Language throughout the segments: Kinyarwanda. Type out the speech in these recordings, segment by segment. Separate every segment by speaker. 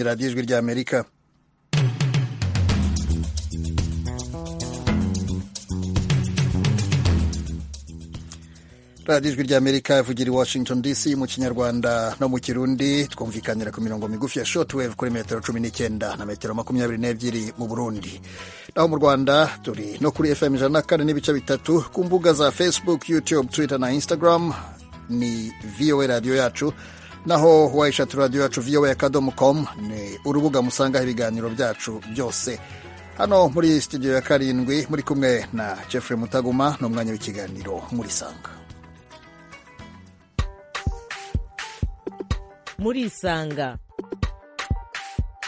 Speaker 1: radiyo ijwi ry'amerika radiyo ijwi ry'amerika ivugira i washington dc mu kinyarwanda no mu kirundi twumvikanira ku mirongo migufi ya shotwave kuri metero cumi n'icyenda na metero makumyabiri n'ebyiri mu burundi naho mu rwanda turi no kuri fm ijana na kane n'ibice bitatu ku mbuga za facebook youtube twitter na instagram ni voa radiyo yacu naho wayishatu radiyo yacu voa akadomo komu ni urubuga musangaho ibiganiro byacu byose hano muri studio ya karindwi muri kumwe na jeffrey mutaguma ni umwanya w'ikiganiro muri sanga
Speaker 2: murisanga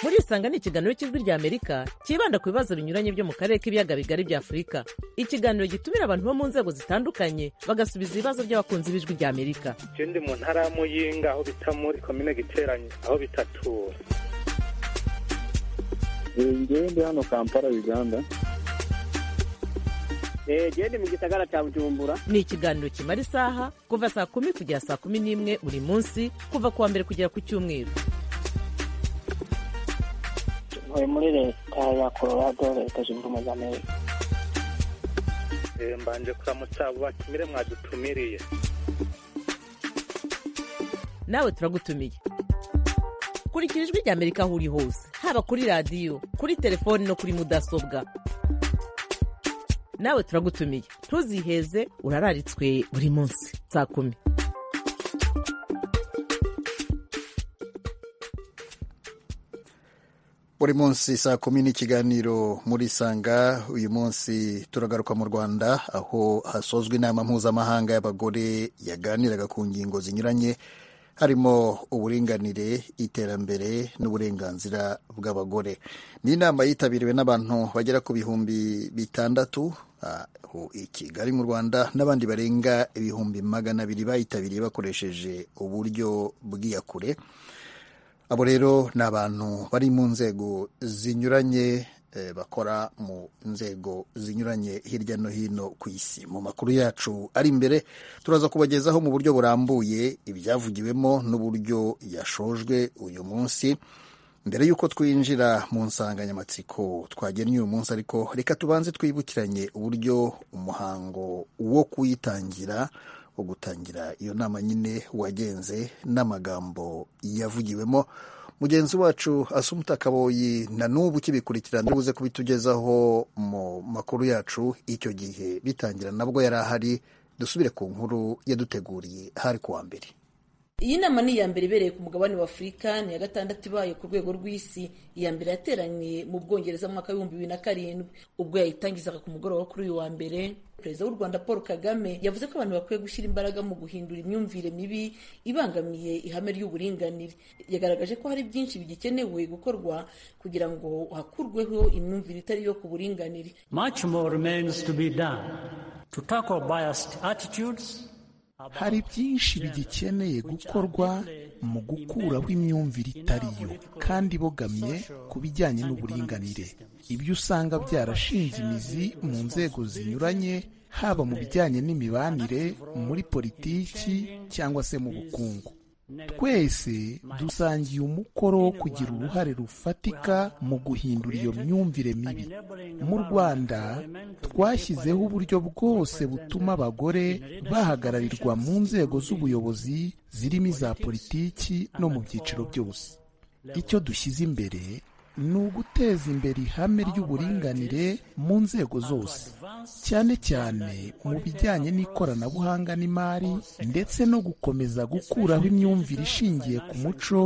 Speaker 2: murisanga ni ikiganiro cy'ijwi rya amerika cyibanda ku bibazo binyuranye byo mu karere k'ibiyaga bigari bya afurika ikiganiro gitumira abantu bo mu nzego zitandukanye bagasubiza ibibazo by'abakunzi b'ijwi rya amerika
Speaker 3: icyo ndi mu ntara ya muyinga aho bita muri komine giteranye aho bitatura
Speaker 4: njyewe ndi hano kampala uganda
Speaker 5: genda mu gisagara cya bujumbura
Speaker 2: ni ikiganiro kimara isaha kuva saa kumi kugera saa kumi n'imwe buri munsi kuva ku wa mbere kugera ku cyumweru
Speaker 6: tuvuye muri leta ya colorado leta zunze ubumwe za amerika
Speaker 3: mbanje kuramutsa abo batumire mwadutumiriye
Speaker 2: nawe turagutumiye kurikira ijwi rya amerika aho uri hose haba kuri radiyo kuri telefoni no kuri mudasobwa nawe turagutumiye ntuziheze urararitswe buri munsi saa kumi
Speaker 1: buri munsi saa kumi n'ikiganiro muri sanga uyu munsi turagaruka mu rwanda aho hasozwa inama mpuzamahanga y'abagore yaganiraga ku ngingo zinyuranye harimo uburinganire iterambere n'uburenganzira bw'abagore ni inama yitabiriwe n'abantu bagera ku bihumbi bitandatu aho i kigali mu rwanda n'abandi barenga ibihumbi magana abiri bayitabiriye bakoresheje uburyo bw'iyakure abo rero ni abantu bari mu nzego zinyuranye bakora mu nzego zinyuranye hirya no hino ku isi mu makuru yacu ari imbere turaza kubagezaho mu buryo burambuye ibyavugiwemo n'uburyo yashojwe uyu munsi mbere y'uko twinjira mu nsanganyamatsiko twagennye uyu munsi ariko reka tubanze twibukiranye uburyo umuhango wo kuyitangira wo gutangira iyo nama nyine wagenze n'amagambo yavugiwemo mugenzi wacu asumuta kaboyi na n'ubu ukibikurikirana ubuze kubitugezaho mu makuru yacu icyo gihe bitangira nabwo yari ahari dusubire ku nkuru yaduteguriye hari kuwa mbere
Speaker 7: iyi nama ni iya mbere ibereye ku mugabane wa afurika ni iya gatandatu ibaye ku rwego rw'isi iya mbere yateranye mu bwongereza mu mwaka w'ibihumbi bibiri na karindwi ubwo yayitangizaga ku mugoroba kuri uyu wa mbere perezida w'u rwanda paul kagame yavuze ko abantu bakwiye gushyira imbaraga mu guhindura imyumvire mibi ibangamiye ihame ry'uburinganire yagaragaje ko hari byinshi bigikenewe gukorwa kugira ngo hakurweho imyumvire itari iyo ku buringanire
Speaker 8: much more remains to be done to tackle biased attitudes
Speaker 9: hari byinshi bigikeneye gukorwa mu gukuraho imyumvire itariyo kandi ibogamye ku bijyanye n'uburinganire ibyo usanga byarashinze imizi mu nzego zinyuranye haba mu bijyanye n'imibanire muri politiki cyangwa se mu bukungu twese dusangiye umukoro wo kugira uruhare rufatika mu guhindura iyo myumvire mibi mu rwanda twashyizeho uburyo bwose butuma abagore bahagararirwa mu nzego z'ubuyobozi zirimo iza politiki no mu byiciro byose icyo dushyize imbere ni uguteza imbere ihame ry'uburinganire mu nzego zose cyane cyane mu bijyanye n'ikoranabuhanga n'imari ndetse no gukomeza gukuraho imyumvire ishingiye ku muco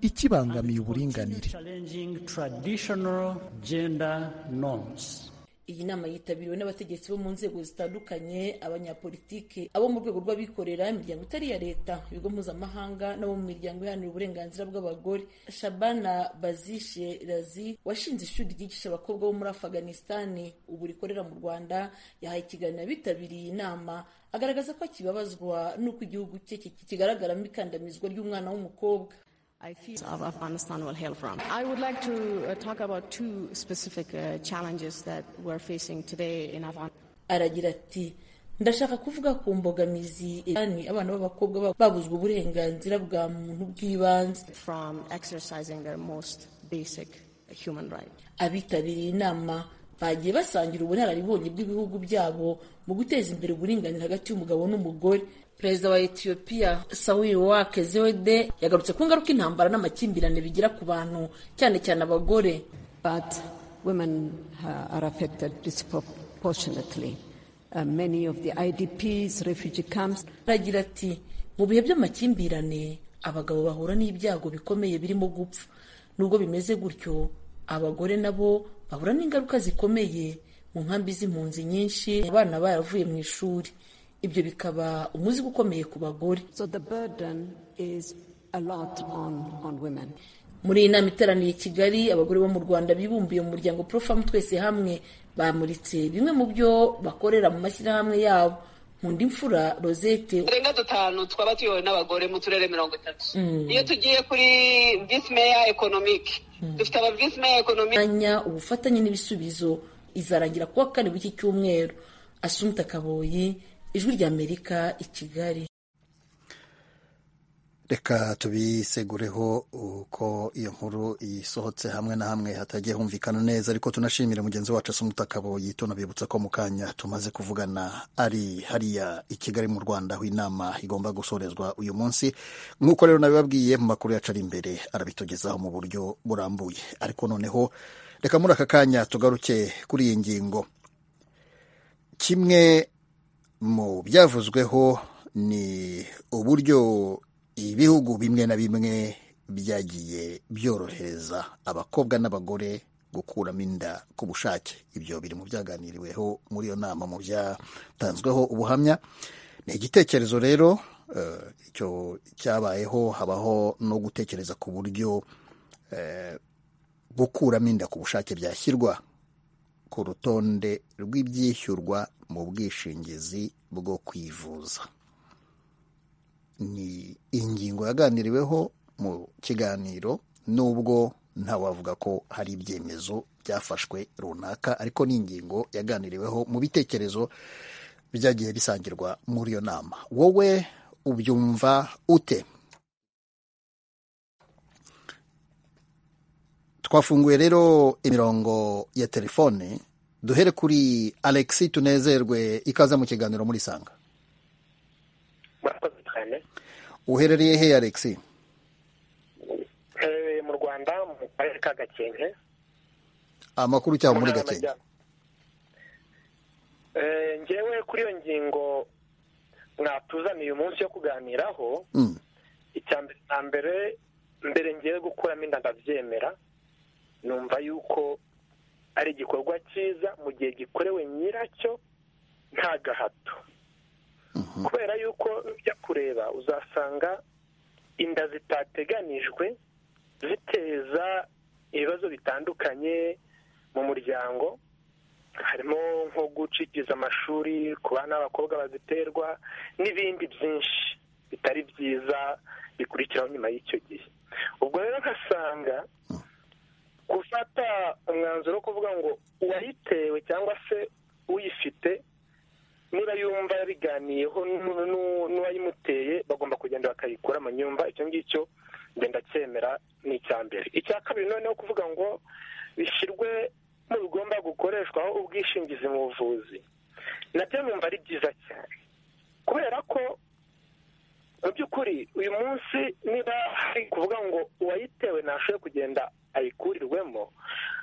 Speaker 9: ikibangamiye uburinganire
Speaker 7: iyi nama yitabiriwe n'abategetsi bo mu nzego zitandukanye abanyapolitike abo mu rwego rw'abikorera imiryango itari iya leta ibigo mpuzamahanga n'abo mu miryango iharanira uburenganzira bw'abagore shabana bazishe razi washinze ishuri ryigisha abakobwa bo muri afaganisitani ubu rikorera mu rwanda yahaye ikiganiro abitabiriye inama agaragaza ko akibabazwa n'uko igihugu cye kigaragaramo ikandamizwa ry'umwana w'umukobwa aragira ati ndashaka kuvuga ku mbogamizi yani abana b'abakobwa babo babuzwa uburenganzira bwa muntu bw'ibanze
Speaker 10: from exercising their most basic human right.
Speaker 7: abitabiriye inama bagiye basangira ubunararibonye bw'ibihugu byabo mu guteza imbere uburinganire hagati y'umugabo n'umugore perezida wa etiyopiya sawiri wake zewede yagarutse ku ngaruka intambara n'amakimbirane bigira ku bantu cyane cyane abagore
Speaker 11: But women uh, are affected disproportionately. Uh, many of the IDPs, refugee camps,
Speaker 7: aragira ati mu bihe by'amakimbirane abagabo bahura n'ibyago bikomeye birimo gupfa nubwo bimeze gutyo abagore nabo bahura n'ingaruka zikomeye mu nkambi z'impunzi nyinshi abana baravuye mu ishuri ibyo bikaba umuzigo ukomeye ku bagore
Speaker 11: so the burden is a lot on, on women.
Speaker 7: muri iyi nama iteraniye i kigali abagore bo mu rwanda bibumbiye mu muryango porofamu twese hamwe bamuritse bimwe mu byo bakorera mu mashyirahamwe yabo nkunda imfura rosette
Speaker 12: uturenga dutanu twaba tuyobowe n'abagore mu turere mirongo itatu iyo tugiye kuri visi meya ekonomike dufite aba visi meya ekonomike
Speaker 7: umwanya ubufatanye n'ibisubizo izarangira kuwa kane w'iki cyumweru asumta kaboyi ijwi ry'amerika i kigali
Speaker 1: reka tubisegureho uko iyo nkuru isohotse hamwe na hamwe hatagiye humvikana neza ariko tunashimire mugenzi wacu asa umutakaboyi tunabibutsa ko mu kanya tumaze kuvugana ari hariya i kigali mu rwanda aho inama igomba gusorezwa uyu munsi nk'uko rero nabibabwiye mu makuru yacu ari imbere arabitugezaho mu buryo burambuye ariko noneho reka muri aka kanya tugaruke kuri iyi ngingo kimwe mu byavuzweho ni uburyo ibihugu bimwe na bimwe byagiye byorohereza abakobwa n'abagore gukuramo inda ku bushake ibyo biri mu byaganiriweho muri iyo nama mu byatanzweho ubuhamya ni igitekerezo rero icyo cyabayeho habaho no gutekereza ku buryo gukuramo inda ku bushake byashyirwa ku rutonde rw'ibyishyurwa mu bwishingizi bwo kwivuza ni ingingo yaganiriweho mu kiganiro nubwo ntawavuga ko hari ibyemezo byafashwe runaka ariko ni ingingo yaganiriweho mu bitekerezo byagiye bisangirwa muri iyo nama wowe ubyumva ute twafunguye rero imirongo ya telefone duhere kuri alexi tunezerwe ikaze mu kiganiro muri sanga
Speaker 13: murakoze cyane
Speaker 1: uherereye he alexi
Speaker 13: uherereye mu rwanda mu karere ka gakenke
Speaker 1: amakuru cyangwa muri gakenke
Speaker 13: ngewe kuri iyo ngingo mwatuzaniye umunsi wo kuganiraho icya mbere na mbere mbere ngewe gukuramo inda ndabyemera numva yuko ari igikorwa cyiza mu gihe gikorewe nyiracyo nta gahato kubera yuko ujya kureba uzasanga inda zitateganijwe ziteza ibibazo bitandukanye mu muryango harimo nko gucikiriza amashuri ku bana b'abakobwa baziterwa n'ibindi byinshi bitari byiza bikurikiraho nyuma y'icyo gihe ubwo rero nkasanga gufata umwanzuro wo kuvuga ngo uwayitewe cyangwa se uyifite niba yumva yabiganiyeho n'uwayimuteye bagomba kugenda bakayikuramo nyumva icyo ngicyo ngenda cyemera ni icya mbere icya kabiri noneho kuvuga ngo bishyirwe mu bigomba gukoreshwaho ubwishingizi mu buvuzi nabyo numva ari byiza cyane kubera ko mu by'ukuri uyu munsi niba hari kuvuga ngo uwayitewe ntashoboye kugenda ayikurirwemo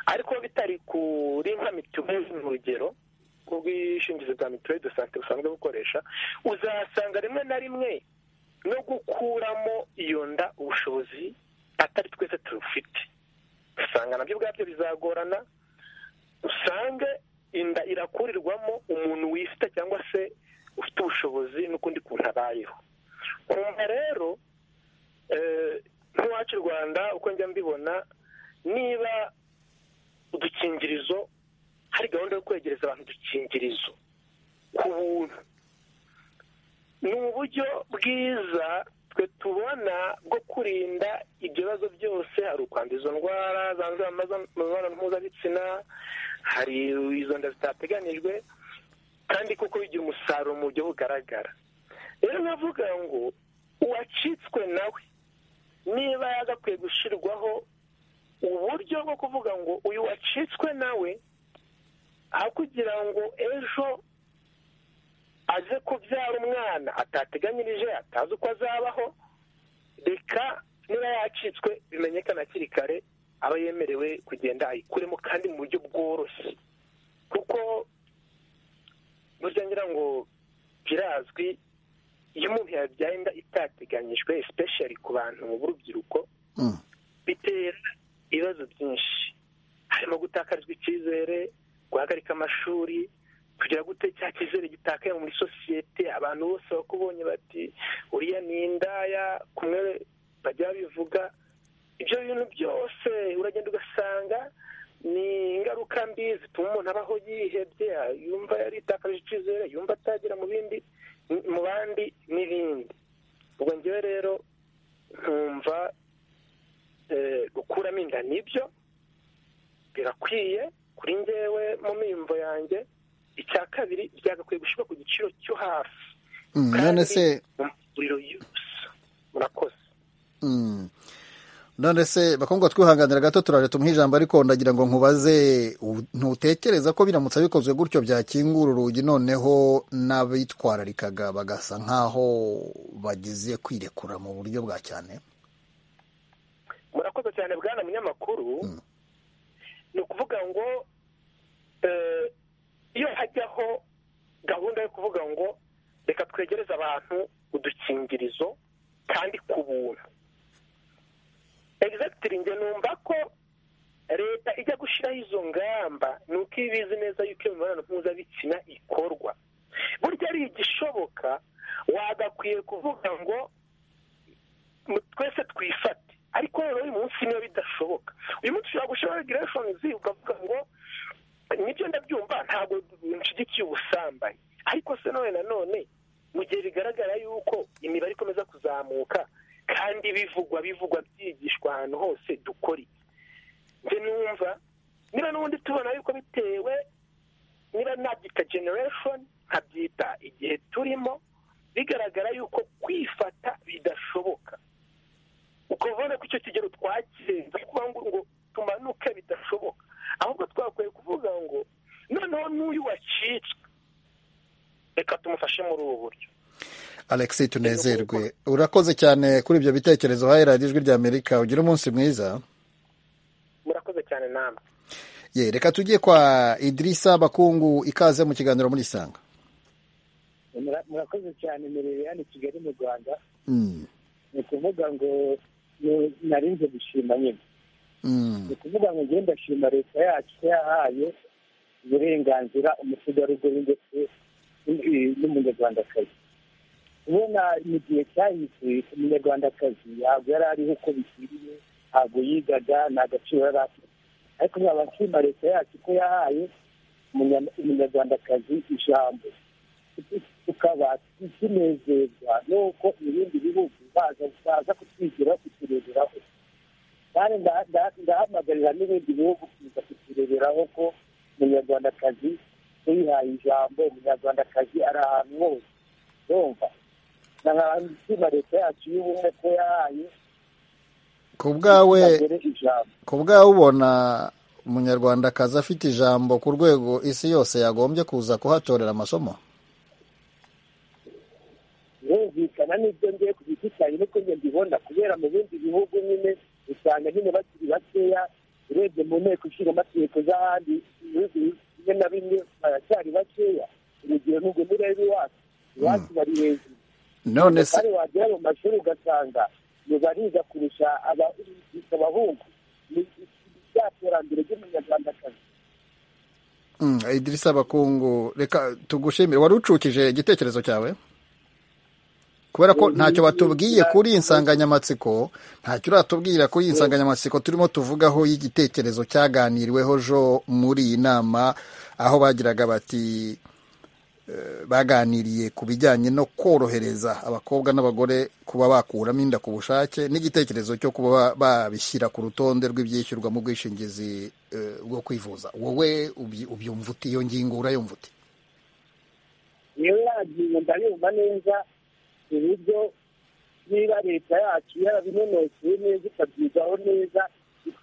Speaker 13: ariko bitari kuri nka mituweli mu rugero ubwishingizi bwa mituweli de sante busanzwe bukoresha uzasanga rimwe na rimwe no gukuramo iyo nda ubushobozi atari twese tubufite usanga nabyo ubwabyo bizagorana usange inda irakurirwamo umuntu wifite cyangwa se ufite ubushobozi n'ukundi kuntu abayeho kumva rero nk'iwacu i rwanda uko njya mbibona niba udukingirizo hari gahunda yo kwegereza abantu udukingirizo ku buntu ni uburyo bwiza twe tubona bwo kurinda ibyo bibazo byose hari ukwanduza izo ndwara zandurira mu mibonano mpuzabitsina hari izo nda zitateganijwe kandi kuko bigira umusaruro mu buryo bugaragara rero navuga ngo uwacitswe nawe niba yagakwiye gushyirwaho uburyo bwo kuvuga ngo uyu wacitswe nawe aho kugira ngo ejo aze kubyara umwana atateganyirije atazi uko azabaho reka niba yacitswe bimenyekana hakiri kare aba yemerewe kugenda ayikuremo kandi mu buryo bworoshye kuko burya ngira ngo birazwi iyo umuntu yabyaye inda itateganyijwe especially ku bantu b'urubyiruko bitera ibibazo byinshi harimo gutakarizwa icyizere guhagarika amashuri kugira gute cya cyizere gitakaye muri sosiyete abantu bose bakubonye bati uriya ni indaya kumwe bajya babivuga ibyo bintu byose uragenda ugasanga ni ingaruka mbi zituma umuntu abaho yihebye yumva yaritakaje icyizere yumva atagera mu bindi mu bandi n'ibindi ubwo ngewe rero nkumva gukuramo inda nibyo birakwiye kuri ngewe mu miyumvo yanjye icya kabiri byagakwiye gushyirwa ku giciro cyo hasi
Speaker 1: none se
Speaker 13: umuriro yose murakoze
Speaker 1: none se bakundwa twihanganira gato turare tumuhe ijambo ariko ndagira ngo nkubaze ntutekereza ko biramutse bikozwe gutyo byakingura urugi noneho n'abitwararikaga bagasa nk'aho bagize kwirekura mu buryo bwa cyane
Speaker 13: murakoze cyane bwana munyamakuru ni ukuvuga ngo iyo hajyaho gahunda yo kuvuga ngo reka twegereze abantu udukingirizo kandi ku buntu egizagitiri njye numva ko leta ijya gushyiraho izo ngamba ni uko iba izi neza yuko iyo mibonano mpuzabitsina ikorwa burya ari igishoboka wagakwiye kuvuga ngo twese twifate ariko rero uyu munsi niyo bidashoboka uyu munsi ushobora gushyiraho regireshonizi ukavuga ngo nibyo ndabyumva ntabwo nshyigikiye ubusambanyi ariko se none nanone mu gihe bigaragara yuko imibare ikomeza kuzamuka kandi bivugwa bivugwa byigishwa ahantu hose dukora iki njye numva niba n'ubundi tubona yuko bitewe niba nabyita generation nkabyita igihe turimo bigaragara yuko kwifata bidashoboka ukabona ko icyo kigero twakirenze kuba ngo tumanuke bidashoboka ahubwo twakwiye kuvuga ngo noneho n'uyu wacitswe reka tumufashe muri ubu buryo
Speaker 1: alexi tunezerwe urakoze cyane kuri ibyo bitekerezo uhaye radiyo ijwi ry'amerika ugira umunsi mwiza
Speaker 13: murakoze cyane namwe
Speaker 1: ye reka tujye kwa idirisa bakungu ikaze mu kiganiro muri isanga
Speaker 14: murakoze cyane mirire hano kigali mu rwanda ni ukuvuga ngo narinze gushima nyine ni ukuvuga ngo ngende ndashima leta yacu ko yahaye uburenganzira umutegarugori ndetse n'umunyarwandakazi kubona mu gihe cyahise umunyarwandakazi ntabwo yari ariho uko bikwiriye ntabwo yigaga nta gaciro yari afite ariko nkaba nshima leta yacu ko yahaye umunyarwandakazi ijambo tukaba tunezerwa n'uko ibindi bihugu baza kutwigiraho kutureberaho kandi ndahamagarira n'ibindi bihugu kuza kutureberaho ko umunyarwandakazi yihaye ijambo umunyarwandakazi ari ahantu hose urumva nshima leta yacu y'ubumwe ko yahaye
Speaker 1: ku bwawe ku bwawe ubona umunyarwandakazi afite ijambo ku rwego isi yose yagombye kuza kuhatorera amasomo
Speaker 14: birumvikana n'ibyo ngiye ku giti cyanjye niko njye mbibona kubera mu bindi bihugu nyine usanga nyine bakiri bakeya urebye mu nteko ishingamategeko z'ahandi ibihugu bimwe na bimwe baracyari bakeya urugero n'ubwo nureba iwacu iwacu bari hejuru
Speaker 1: none se
Speaker 14: kandi wagera mu mashuri ugasanga ntibariga kurusha abahungu ni rya terambere ry'umunyarwandakazi
Speaker 1: idirisa bakungu reka tugushimire wari ucukije igitekerezo cyawe kubera ko ntacyo batubwiye kuri iyi nsanganyamatsiko ntacyo uratubwira kuri iyi nsanganyamatsiko turimo tuvugaho y'igitekerezo cyaganiriweho jo muri iyi nama aho bagiraga bati baganiriye ku bijyanye no korohereza abakobwa n'abagore kuba bakuramo inda ku bushake n'igitekerezo cyo kuba babishyira ku rutonde rw'ibyishyurwa mu bwishingizi bwo kwivuza wowe ubyumva uti iyo ngingo urayumva uti
Speaker 4: niyo yagiye ndabumva neza uburyo niba leta yacu yarabinonosoye neza ikabyigaho neza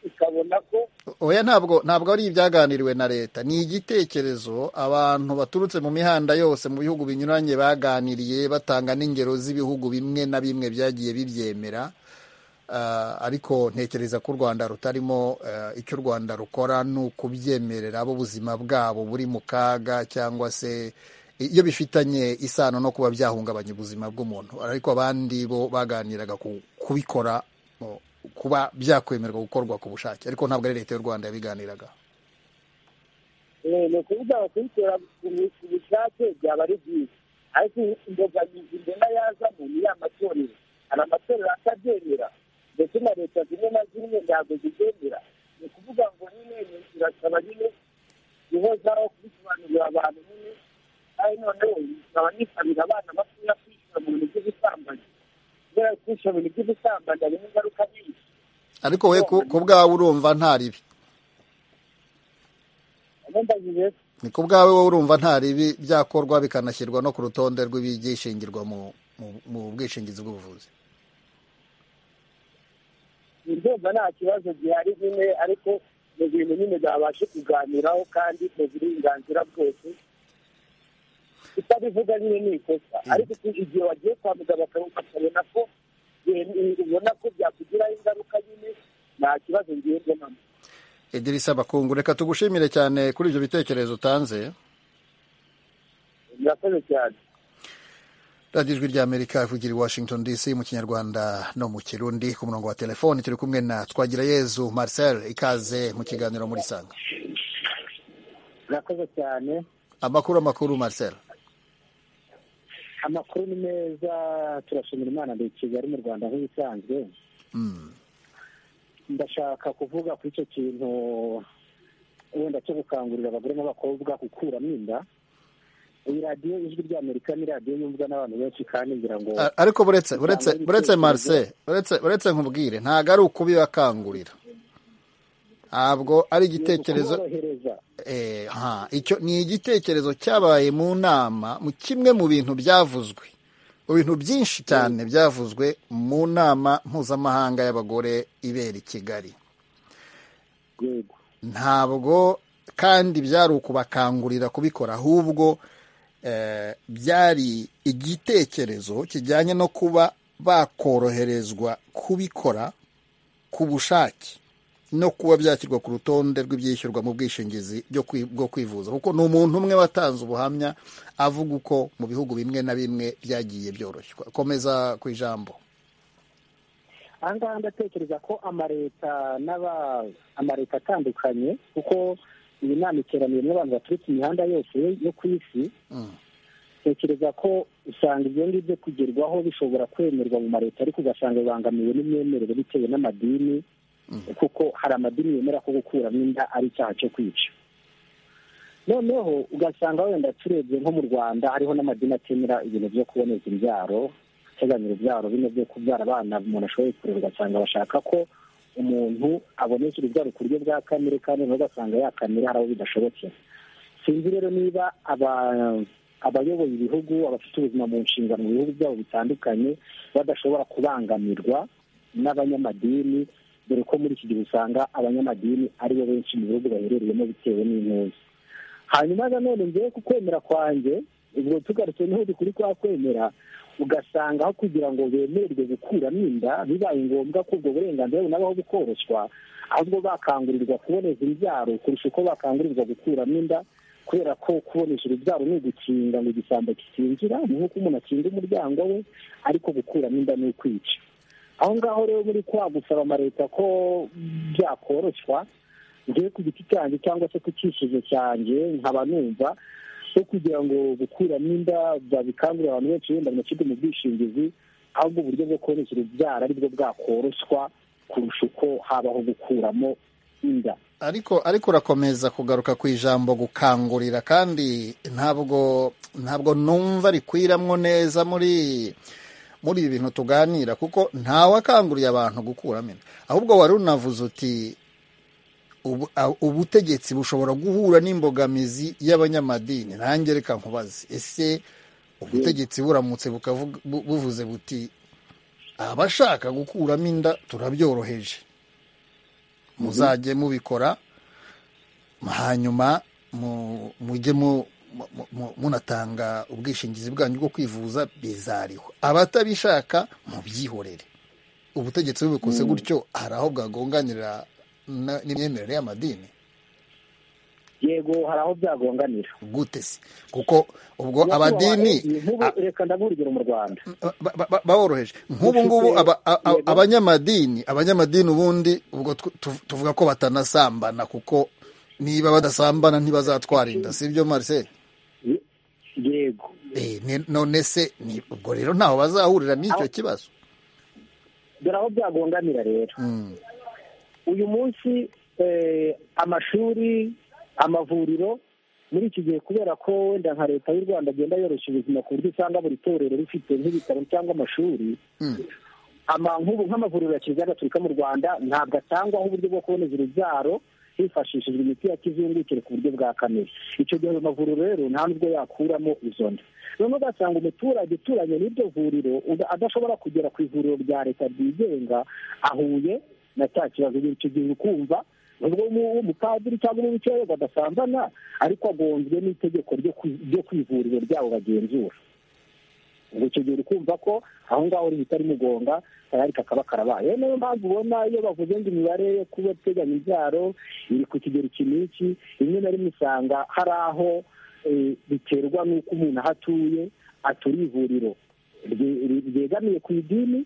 Speaker 4: ikabona ko
Speaker 1: oya ntabwo ntabwo ari ibyaganiriwe na leta ni igitekerezo abantu baturutse mu mihanda yose mu bihugu binyuranye baganiriye batanga n'ingero z'ibihugu bimwe na bimwe byagiye bibyemera ariko ntekereza ko u rwanda rutarimo icyo u rwanda rukora ni ukubyemerera abo ubuzima bwabo buri mu kaga cyangwa se iyo bifitanye isano no kuba byahungabanya ubuzima bw'umuntu ariko abandi bo baganiraga kubikora kuba byakwemerwa gukorwa ku bushake ariko ntabwo ari leta y'u rwanda yabiganiraga
Speaker 4: ni ukuvuga ngo kubikora ku bushake byaba ari byiza ariko imbogamizi mbona yazamo ni ya matorero hari amatorero atabyemera ndetse na leta zimwe na zimwe ntabwo zigendera ni ukuvuga ngo nyine zirasaba nyine guhozaho kubisobanurira abantu nyine kandi noneho zikaba nisabira abana batoya kwishyura mu bintu by'ubusambanyi kubera kwishyura mu bintu by'ubusambanyi harimo ingaruka nyinshi
Speaker 1: ariko we ku bwawe urumva nta ribi ni ku bwawe wowe urumva nta ribi byakorwa bikanashyirwa no ku rutonde rw'ibigishingirwa mu bwishingizi bw'ubuvuzi
Speaker 4: ndumva nta kibazo gihari nyine ariko ni ibintu nyine byabasha kuganiraho kandi mu burenganzira bwose utabivuga nyine ni ikosa ariko igihe wagiye kwa muganga bakabona ko ubona ko byakugiraho ingaruka nyine nta kibazo ngiye mbonamo
Speaker 1: idirisa bakungu reka tugushimire cyane kuri ibyo bitekerezo utanze
Speaker 4: murakoze cyane
Speaker 1: radiyo ijwi ry'amerika ivugira i washington dc mu kinyarwanda no mu kirundi ku murongo wa telefoni turi kumwe na twagira yezu marcel ikaze mu kiganiro muri sanga
Speaker 14: murakoze cyane
Speaker 1: amakuru amakuru marcel
Speaker 14: amakuru ni meza turashimira imana ndi kigali mu rwanda nk'ibisanzwe ndashaka kuvuga kuri icyo kintu wenda cyo gukangurira abagore n'abakobwa gukuramo inda iyi radiyo ijwi ry'amerika ni radiyo yumvwa n'abantu benshi kandi ngira ngo
Speaker 1: ariko buretse buretse buretse marise buretse nkubwire ntabwo ari ukubibakangurira ntabwo ari igitekerezo ni igitekerezo cyabaye mu nama mu kimwe mu bintu byavuzwe mu bintu byinshi cyane byavuzwe mu nama mpuzamahanga y'abagore ibera i kigali ntabwo kandi byari ukubakangurira kubikora ahubwo byari igitekerezo kijyanye no kuba bakoroherezwa kubikora ku bushake no kuba byashyirwa ku rutonde rw'ibyishyurwa mu bwishingizi bwo kwivuza kuko ni umuntu umwe watanze ubuhamya avuga uko mu bihugu bimwe na bimwe byagiye byoroshywa komeza ku ijambo
Speaker 14: aha ngaha ndatekereza ko amaleta amaleta atandukanye kuko iyi nama iteraniyemo abantu baturutse imihanda yose yo ku isi tekereza ko usanga ibyo ngibyo kugerwaho bishobora kwemerwa mu maleta ariko ugasanga bibangamiwe n'imyemerere bitewe n'amadini kuko hari amadini yemera ko gukuramo inda ari icyaha cyo kwica noneho ugasanga wenda turebye nko mu rwanda hariho n'amadini atemera ibintu byo kuboneza imbyaro guteganyira ibyaro bino byo kubyara abana umuntu ashoboye kureba ugasanga bashaka ko umuntu abonekera ibyaro ku buryo bwa kamere kandi nawe ugasanga yakamera hari abo bidashobotse sinzi rero niba abayoboye ibihugu abafite ubuzima mu nshingano mu bihugu byabo bitandukanye badashobora kubangamirwa n'abanyamadini dore ko muri iki gihe usanga abanyamadini ari bo benshi mu bihugu baherereyemo bitewe n'intuza hanyuma nanone ngewe ku kwemera kwanjye ubwo tugarutse n'ubundi kuri kwa kwemera ugasanga aho kugira ngo bemererwe gukuramo inda bibaye ngombwa ko ubwo burenganzira bunabaho bukoroshywa ahubwo bakangurirwa kuboneza imbyaro kurusha uko bakangurirwa gukuramo inda kubera ko kubonesha urubyaro ni ugukinga ngo igisambo kitinjira ni nk'uko umuntu akinga umuryango we ariko gukuramo inda ni ukwica aho ngaho rero muri kwa gusaba amaleta ko byakoroshywa ngewe ku giti cyanjye cyangwa se ku cyifuzo cyanjye nkaba numva so kugira ngo gukuramo inda babikangurira abantu benshi wenda banashyirwe mu bwishingizi ahubwo uburyo bwo koroshya urubyaro aribwo bwakoroshywa kurusha uko habaho gukuramo inda
Speaker 1: ariko ariko urakomeza kugaruka ku ijambo gukangurira kandi ntabwo ntabwo numva rikwiramwo neza muri muri ibi bintu tuganira kuko ntawe akanguriye abantu gukuramo inda ahubwo wari unavuze uti ubutegetsi bushobora guhura n'imbogamizi y'abanyamadini nange reka nkubaze ese ubutegetsi buramutse buvuze buti abashaka gukuramo inda turabyoroheje muzajye mubikora hanyuma mujye munatanga ubwishingizi bwanyu bwo kwivuza bizariho abatabishaka mubyihorere ubutegetsi bubikoze gutyo hari aho bwagonganira n'imyemerere y'amadini
Speaker 14: yego hari aho byagonganira
Speaker 1: gute se kuko ubwo abadini
Speaker 14: reka ndaguha urugero mu rwanda
Speaker 1: baworoheje nk'ubu ngubu abanyamadini abanyamadini ubundi ubwo tuvuga ko batanasambana kuko niba badasambana ntibazatwara inda si byo marise
Speaker 14: yego
Speaker 1: none se ubwo rero ntaho bazahurira n'icyo kibazo
Speaker 14: dore aho byagonganira rero uyu munsi amashuri amavuriro muri iki gihe kubera ko wenda nka leta y'u rwanda agenda yoroshya ubuzima ku buryo usanga buri torero rifite nk'ibitaro cyangwa amashuri nk'ubu nk'amavuriro ya kiliziya gatolika mu rwanda ntabwo atangwaho uburyo bwo kuboneza urubyaro hifashishijwe imiti ya kizungukire ku buryo bwa kamere icyo gihe ayo mavuriro rero nta n'ubwo yakuramo izo nda noneho ugasanga umuturage uturanye n'iryo vuriro adashobora kugera ku ivuriro rya leta ryigenga ahuye na cya kibazo icyo gihe ukumva nubwo umupadiri cyangwa umubikira badasambana ariko agonzwe n'itegeko ryo ku ivuriro ryabo bagenzura ngo icyo gihe kumva ko aho ngaho ritari mugonga tayari kakaba karabaye niyo mpamvu ubona iyo bavuze ngo imibare yo kuba teganya ibyaro iri ku kigero iki n'iki rimwe na rimwe usanga hari aho biterwa n'uko umuntu aho atuye aturiye ivuriro ryegamiye ku idini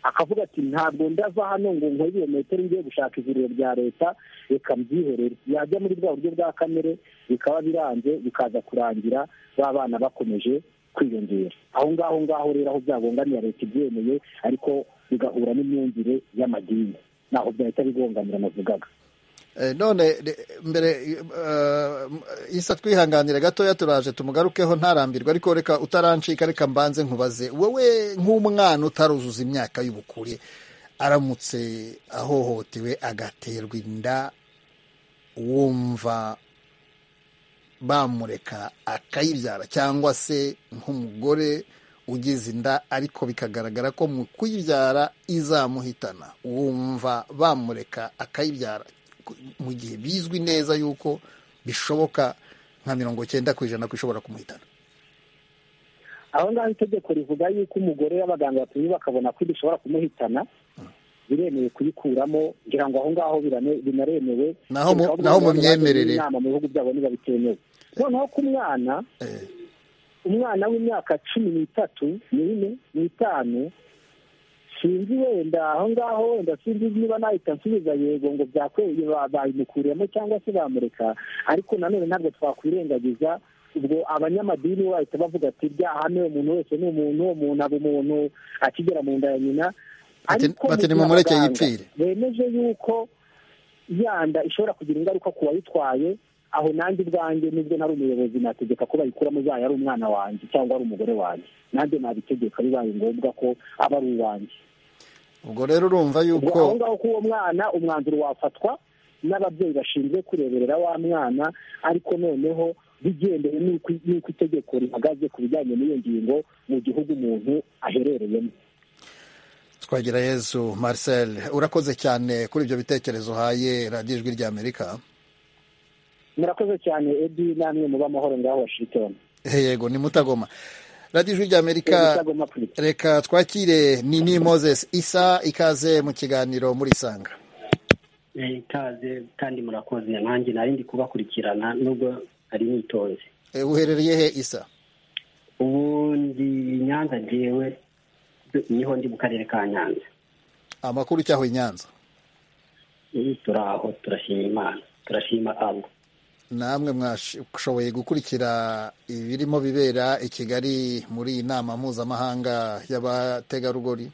Speaker 14: akavuga ati ntabwo ndava hano ngo nkore ibirometero ngiye gushaka ivuriro rya leta reka mbyihorere yajya muri bwa buryo bwa kamere bikaba biranze bikaza kurangira ba bana bakomeje kwiyongera aho ngaho ngaho rero aho byagonganira leta ibyemeye ariko bigahura n'imyumvire y'amadini ntaho byahita bigonganira navugaga
Speaker 1: none mbere isa twihanganire gatoya turaje tumugarukeho ntarambirwa ariko reka utarancika reka mbanze nkubaze wowe nk'umwana utaruzuza imyaka y'ubukure aramutse ahohotewe agaterwa inda wumva bamureka akayibyara cyangwa se nk'umugore ugize inda ariko bikagaragara ko mu kuyibyara izamuhitana wumva bamureka akayibyara mu gihe bizwi neza yuko bishoboka nka mirongo cyenda ku ijana ko ishobora kumuhitana
Speaker 14: aho ngaho itegeko rivuga yuko umugore abaganga batumye bakabona ko bishobora kumuhitana biremewe kuyikuramo kugira ngo aho ngaho binaremewe
Speaker 1: naho mu myemerere
Speaker 14: inama mu bihugu byabo niba bitemewe noneho ku mwana umwana w'imyaka cumi n'itatu n'ine n'itanu sinzi wenda aho ngaho wenda sinzi niba nahita nsubiza yego ngo byakweye bayimukuremo cyangwa se bamureka ariko nanone ntabwo twakwirengagiza ubwo abanyamadini bo bahita bavuga ati byahamewe umuntu wese ni umuntu uwo muntu aba umuntu akigera mu nda ya nyina
Speaker 1: ariko mumureke yipfire
Speaker 14: bemeje yuko yanda ishobora kugira ingaruka ku wayitwaye aho nanjye ubwanjye nubwo nari umuyobozi nategeka ko bayikuramo ubaye ari umwana wanjye cyangwa ari umugore wanjye nanjye nabitegeka bibaye ngombwa ko aba ari uwanjye
Speaker 1: ubwo rero urumva yuko
Speaker 14: aho ngaho ko uwo mwana umwanzuro wafatwa n'ababyeyi bashinzwe kureberera wa mwana ariko noneho bigendeye n'uko itegeko rihagaze ku bijyanye n'iyo ngingo mu gihugu umuntu aherereyemo
Speaker 1: twagira yezu marcel urakoze cyane kuri ibyo bitekerezo uhaye radiyo ijwi rya amerika
Speaker 14: murakoze cyane edi namwe muba amahoro ngaho washington
Speaker 1: yego ni mutagoma radiyo ijwi ry'amerika reka twakire ni ni moses isa ikaze mu kiganiro muri isanga
Speaker 15: ikaze kandi murakoze nanjye nari ndi kubakurikirana nubwo ari nitonze
Speaker 1: uherereye he isa
Speaker 15: ubu ndi nyanza ngewe niho ndi mu karere ka nyanza
Speaker 1: amakuru cyaho i nyanza
Speaker 15: turaho turashima imana turashima abo
Speaker 1: namwe mwashoboye gukurikira ibirimo bibera i kigali muri iyi nama mpuzamahanga y'abategarugori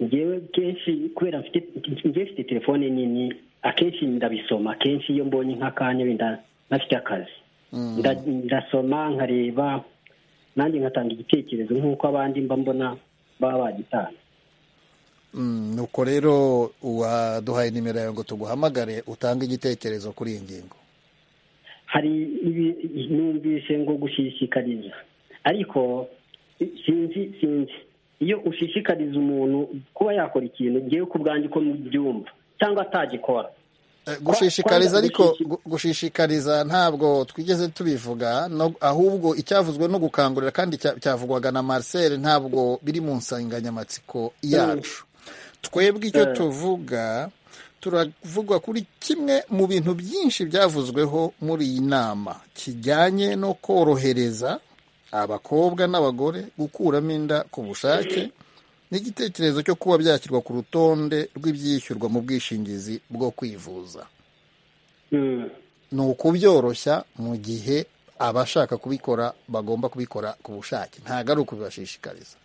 Speaker 15: ngewe kenshi kubera ngewe mfite telefone nini akenshi ndabisoma akenshi iyo mbonye nk'akanya wenda ntafite akazi ndasoma nkareba nanjye nkatanga igitekerezo nk'uko abandi mba mbona baba bagitanze
Speaker 1: nuko rero uwaduhaye nimero yawe ngo tuguhamagare utange igitekerezo kuri iyi ngingo
Speaker 15: hari numvise ngo gushishikariza ariko sinzi sinzi iyo ushishikariza umuntu kuba yakora ikintu ngewe ku bwanjye uko mubyumva cyangwa atagikora
Speaker 1: gushishikariza ariko gushishikariza ntabwo twigeze tubivuga ahubwo icyavuzwe no gukangurira kandi cyavugwaga na Marcel ntabwo biri mu nsanganyamatsiko yacu twebwe icyo tuvuga turavugwa kuri kimwe mu bintu byinshi byavuzweho muri iyi nama kijyanye no korohereza abakobwa n'abagore gukuramo inda ku bushake n'igitekerezo cyo kuba byashyirwa ku rutonde rw'ibyishyurwa mu bwishingizi bwo kwivuza ni ukubyoroshya mu gihe abashaka kubikora bagomba kubikora ku bushake ntabwo ari ukubibashishikariza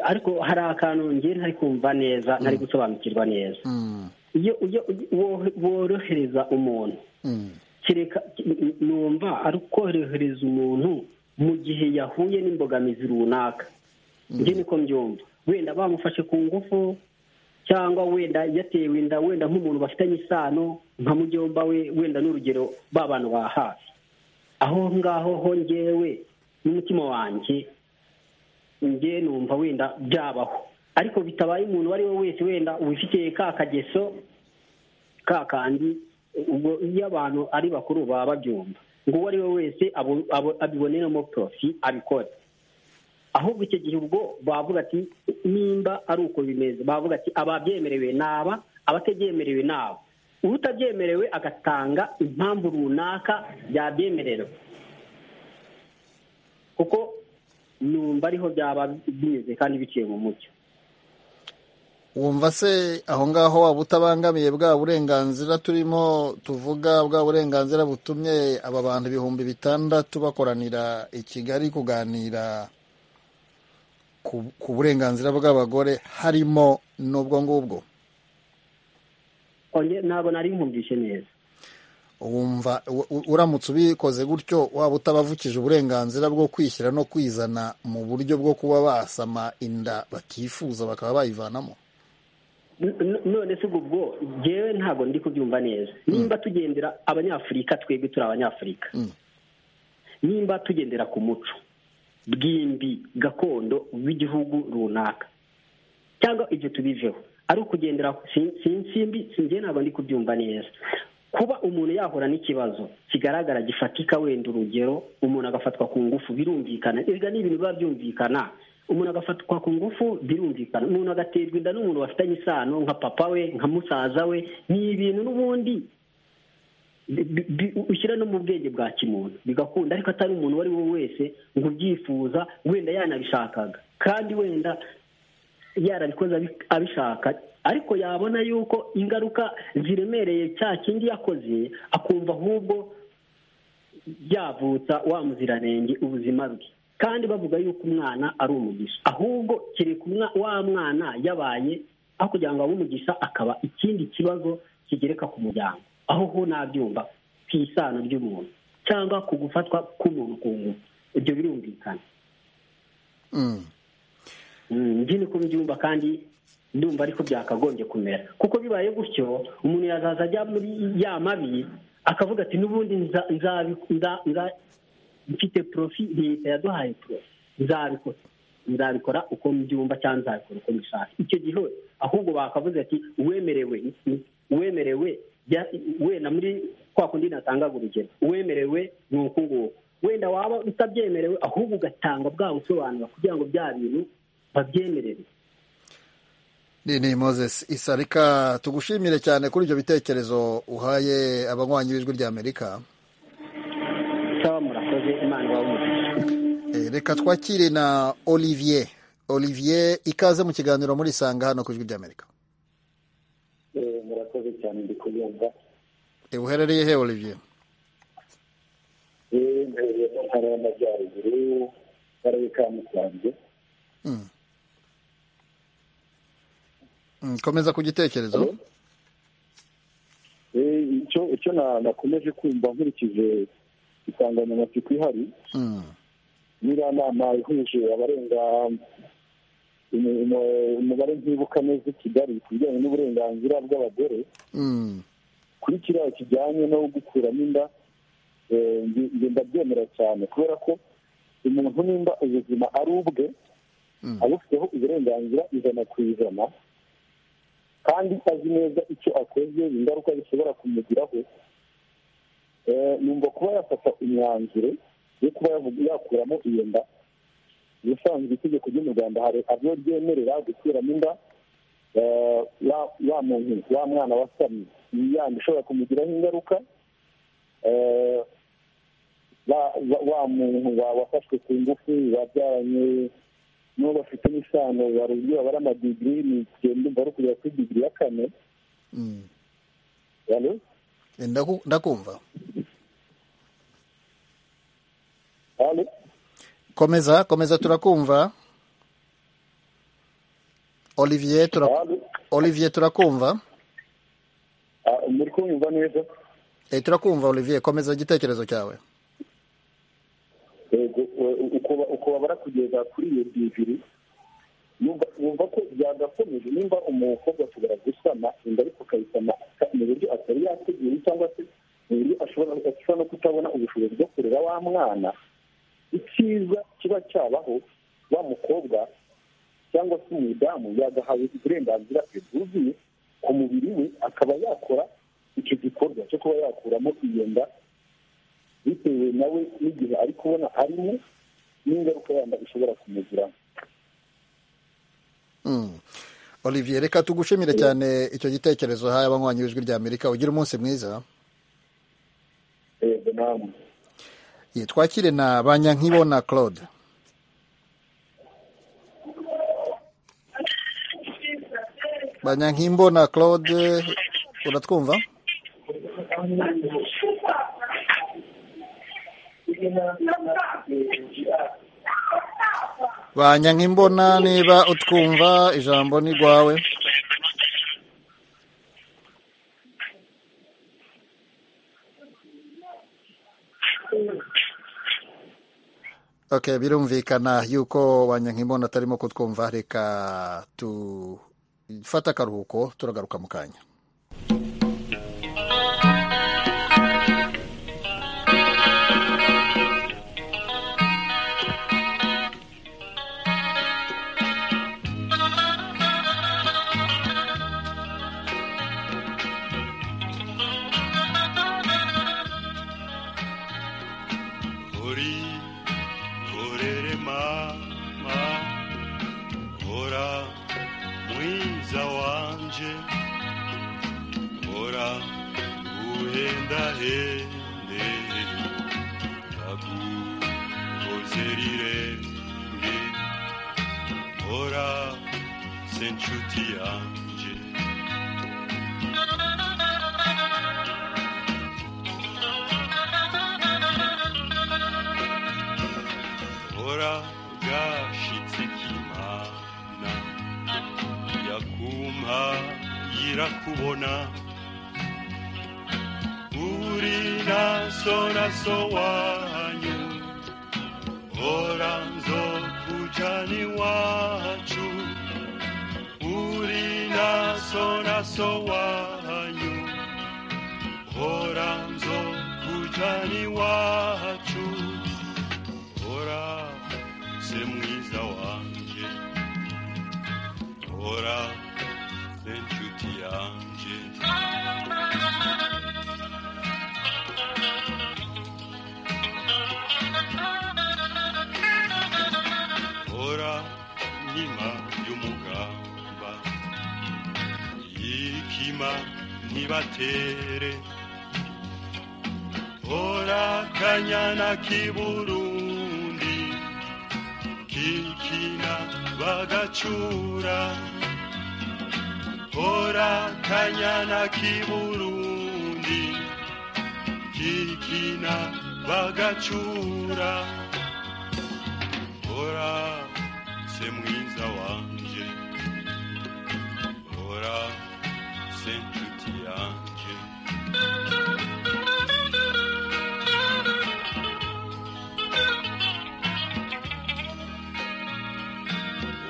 Speaker 15: ariko hari akantu ngiye ntari kumva neza ntari gusobanukirwa neza iyo worohereza umuntu numva ari ukorohereza umuntu mu gihe yahuye n'imbogamizi runaka njye niko mbyumva wenda bamufashe ku ngufu cyangwa wenda yatewe inda wenda nk'umuntu bafitanye isano nka mujyomba we wenda n'urugero bantu ba hafi aho ngaho hongewe n'umutima wanjye njye numva wenda byabaho ariko bitabaye umuntu uwo ari we wese wenda wifitiye ka kageso ka kandi ubwo iyo abantu ari bakuru baba babyumva ngo uwo ari we wese abiboneramo porofi abikora ahubwo icyo gihe ubwo bavuga ati nimba ari uko bimeze bavuga ati ababyemerewe ni aba abatabyemerewe ni aba utabyemerewe agatanga impamvu runaka byabyemerewe kuko numva ariho byaba bimeze kandi biciye mu mucyo
Speaker 1: wumva se aho ngaho waba utabangamiye bwa burenganzira turimo tuvuga bwa burenganzira butumye aba bantu ibihumbi bitandatu bakoranira i kigali kuganira ku burenganzira bw'abagore harimo n'ubwo ngubwo
Speaker 15: ntabwo nari nkumvishe neza
Speaker 1: wumva uramutse ubikoze gutyo waba utabavukije uburenganzira bwo kwishyira no kwizana mu buryo bwo kuba basama inda batifuza bakaba bayivanamo
Speaker 15: none se ubwo ngewe ntabwo ndi kubyumva neza nimba tugendera abanyafurika twebwe turi abanyafurika nimba tugendera ku muco bw'imbi gakondo w'igihugu runaka cyangwa ibyo tubiveho ari ukugendera simbi sinjye ntabwo ndi kubyumva neza kuba umuntu yahura n'ikibazo kigaragara gifatika wenda urugero umuntu agafatwa ku ngufu birumvikana erega ni ibintu biba byumvikana umuntu agafatwa ku ngufu birumvikana umuntu agaterwa inda n'umuntu bafitanye isano nka papa we nka musaza we ni ibintu n'ubundi ushyira no mu bwenge bwa kimuntu bigakunda ariko atari umuntu uwo ari we wese ngo ubyifuza wenda yanabishakaga kandi wenda yarabikoze abishaka ariko yabona yuko ingaruka ziremereye cya kindi yakoze akumva ahubwo byavutsa wa muziranenge ubuzima bwe kandi bavuga yuko umwana ari umugisha ahubwo kereka wa mwana yabaye aho kugira ngo abe umugisha akaba ikindi kibazo kigereka ku muryango aho ho nabyumva ku isano ry'umuntu cyangwa ku gufatwa k'umuntu ku ngufu ibyo birumvikana njye ko mbyumva kandi ndumva ariko byakagombye kumera kuko bibaye gutyo umuntu yazaza ajya muri ya mabi akavuga ati n'ubundi mfite porofi leta yaduhaye porofi nzabikora nzabikora uko mbyumva cyangwa nzabikora uko mbishaka icyo gihe ahubwo bakavuze ati uwemerewe uwemerewe wenda muri kwa kundi natanga urugero uwemerewe ni uku nguku wenda waba utabyemerewe ahubwo ugatanga bwa busobanuro kugira ngo bya bintu babyemerere
Speaker 1: ni moses isa reka tugushimire cyane kuri ibyo bitekerezo uhaye abanywanyi b'ijwi ry'amerika
Speaker 15: sawa murakoze imana iwawe
Speaker 1: reka twakire na olivier olivier ikaze mu kiganiro muri isanga hano ku ijwi ry'amerika
Speaker 16: murakoze cyane ndi kuyumva
Speaker 1: uherereye he olivier
Speaker 16: yewe mbereye mu ntara y'amajyaruguru mu karere ka musanze
Speaker 1: komeza ku gitekerezo
Speaker 16: icyo nakomeje kumva nkurikije insanganyamatsiko ihari n'iriya nama ihuje abarenga umubare ntibuka neza i kigali ku bijyanye n'uburenganzira bw'abagore kuri kiriya kijyanye no gukuramo inda ndabyemera cyane kubera ko umuntu nimba ubuzima ari ubwe abufiteho uburenganzira ijana ku ijana kandi azi neza icyo akoze ingaruka zishobora kumugiraho numva kuba yafata imyanzuro yo kuba yakuramo iyo nda ubusanzwe itegeko ryo mu rwanda hari aho ryemerera gukuramo inda wa muntu wa mwana wasamye iyi yandi ishobora kumugiraho ingaruka wa muntu wafashwe ku ngufu wabyaranye n'uwo bafite n'isano wari uburyo babara amadigiri ni igihembwe mbari kugera kuri digiri ya kane
Speaker 1: ndakumva komeza komeza turakumva olivier olivier turakumva
Speaker 16: muri kumva neza
Speaker 1: turakumva olivier komeza igitekerezo cyawe
Speaker 16: uko babara kugeza kuri iyo bibiri wumva ko byagakomeje nimba umukobwa ashobora gusama inda ariko akayisama mu buryo atari yateguye cyangwa se mu buryo ashobora no kutabona ubushobozi bwo kurera wa mwana icyiza kiba cyabaho wa mukobwa cyangwa se umudamu yagahawe uburenganzira bwe bwuzuye ku mubiri we akaba yakora icyo gikorwa cyo kuba yakuramo iyo nda bitewe nawe n'igihe ari kubona arimo n'ingaruka yanda ishobora kumugiramo
Speaker 1: olivier reka tugushimire cyane icyo gitekerezo haye abanywanyi w'ijwi rya amerika ugira umunsi mwiza
Speaker 16: yego namwe
Speaker 1: twakire na banyankibona claude banyankimbona claude uratwumva banyankimbona niba utwumva ijambo ni rwawe ok birumvikana yuko wanyankimbono atarimo kutwumva reka tufate akaruhuko turagaruka mu kanya
Speaker 17: ntibatere hora kanyana k'iburundi kikina bagacura hora kanyana k'iburundi kikina bagacura hora se mwiza wanje hora se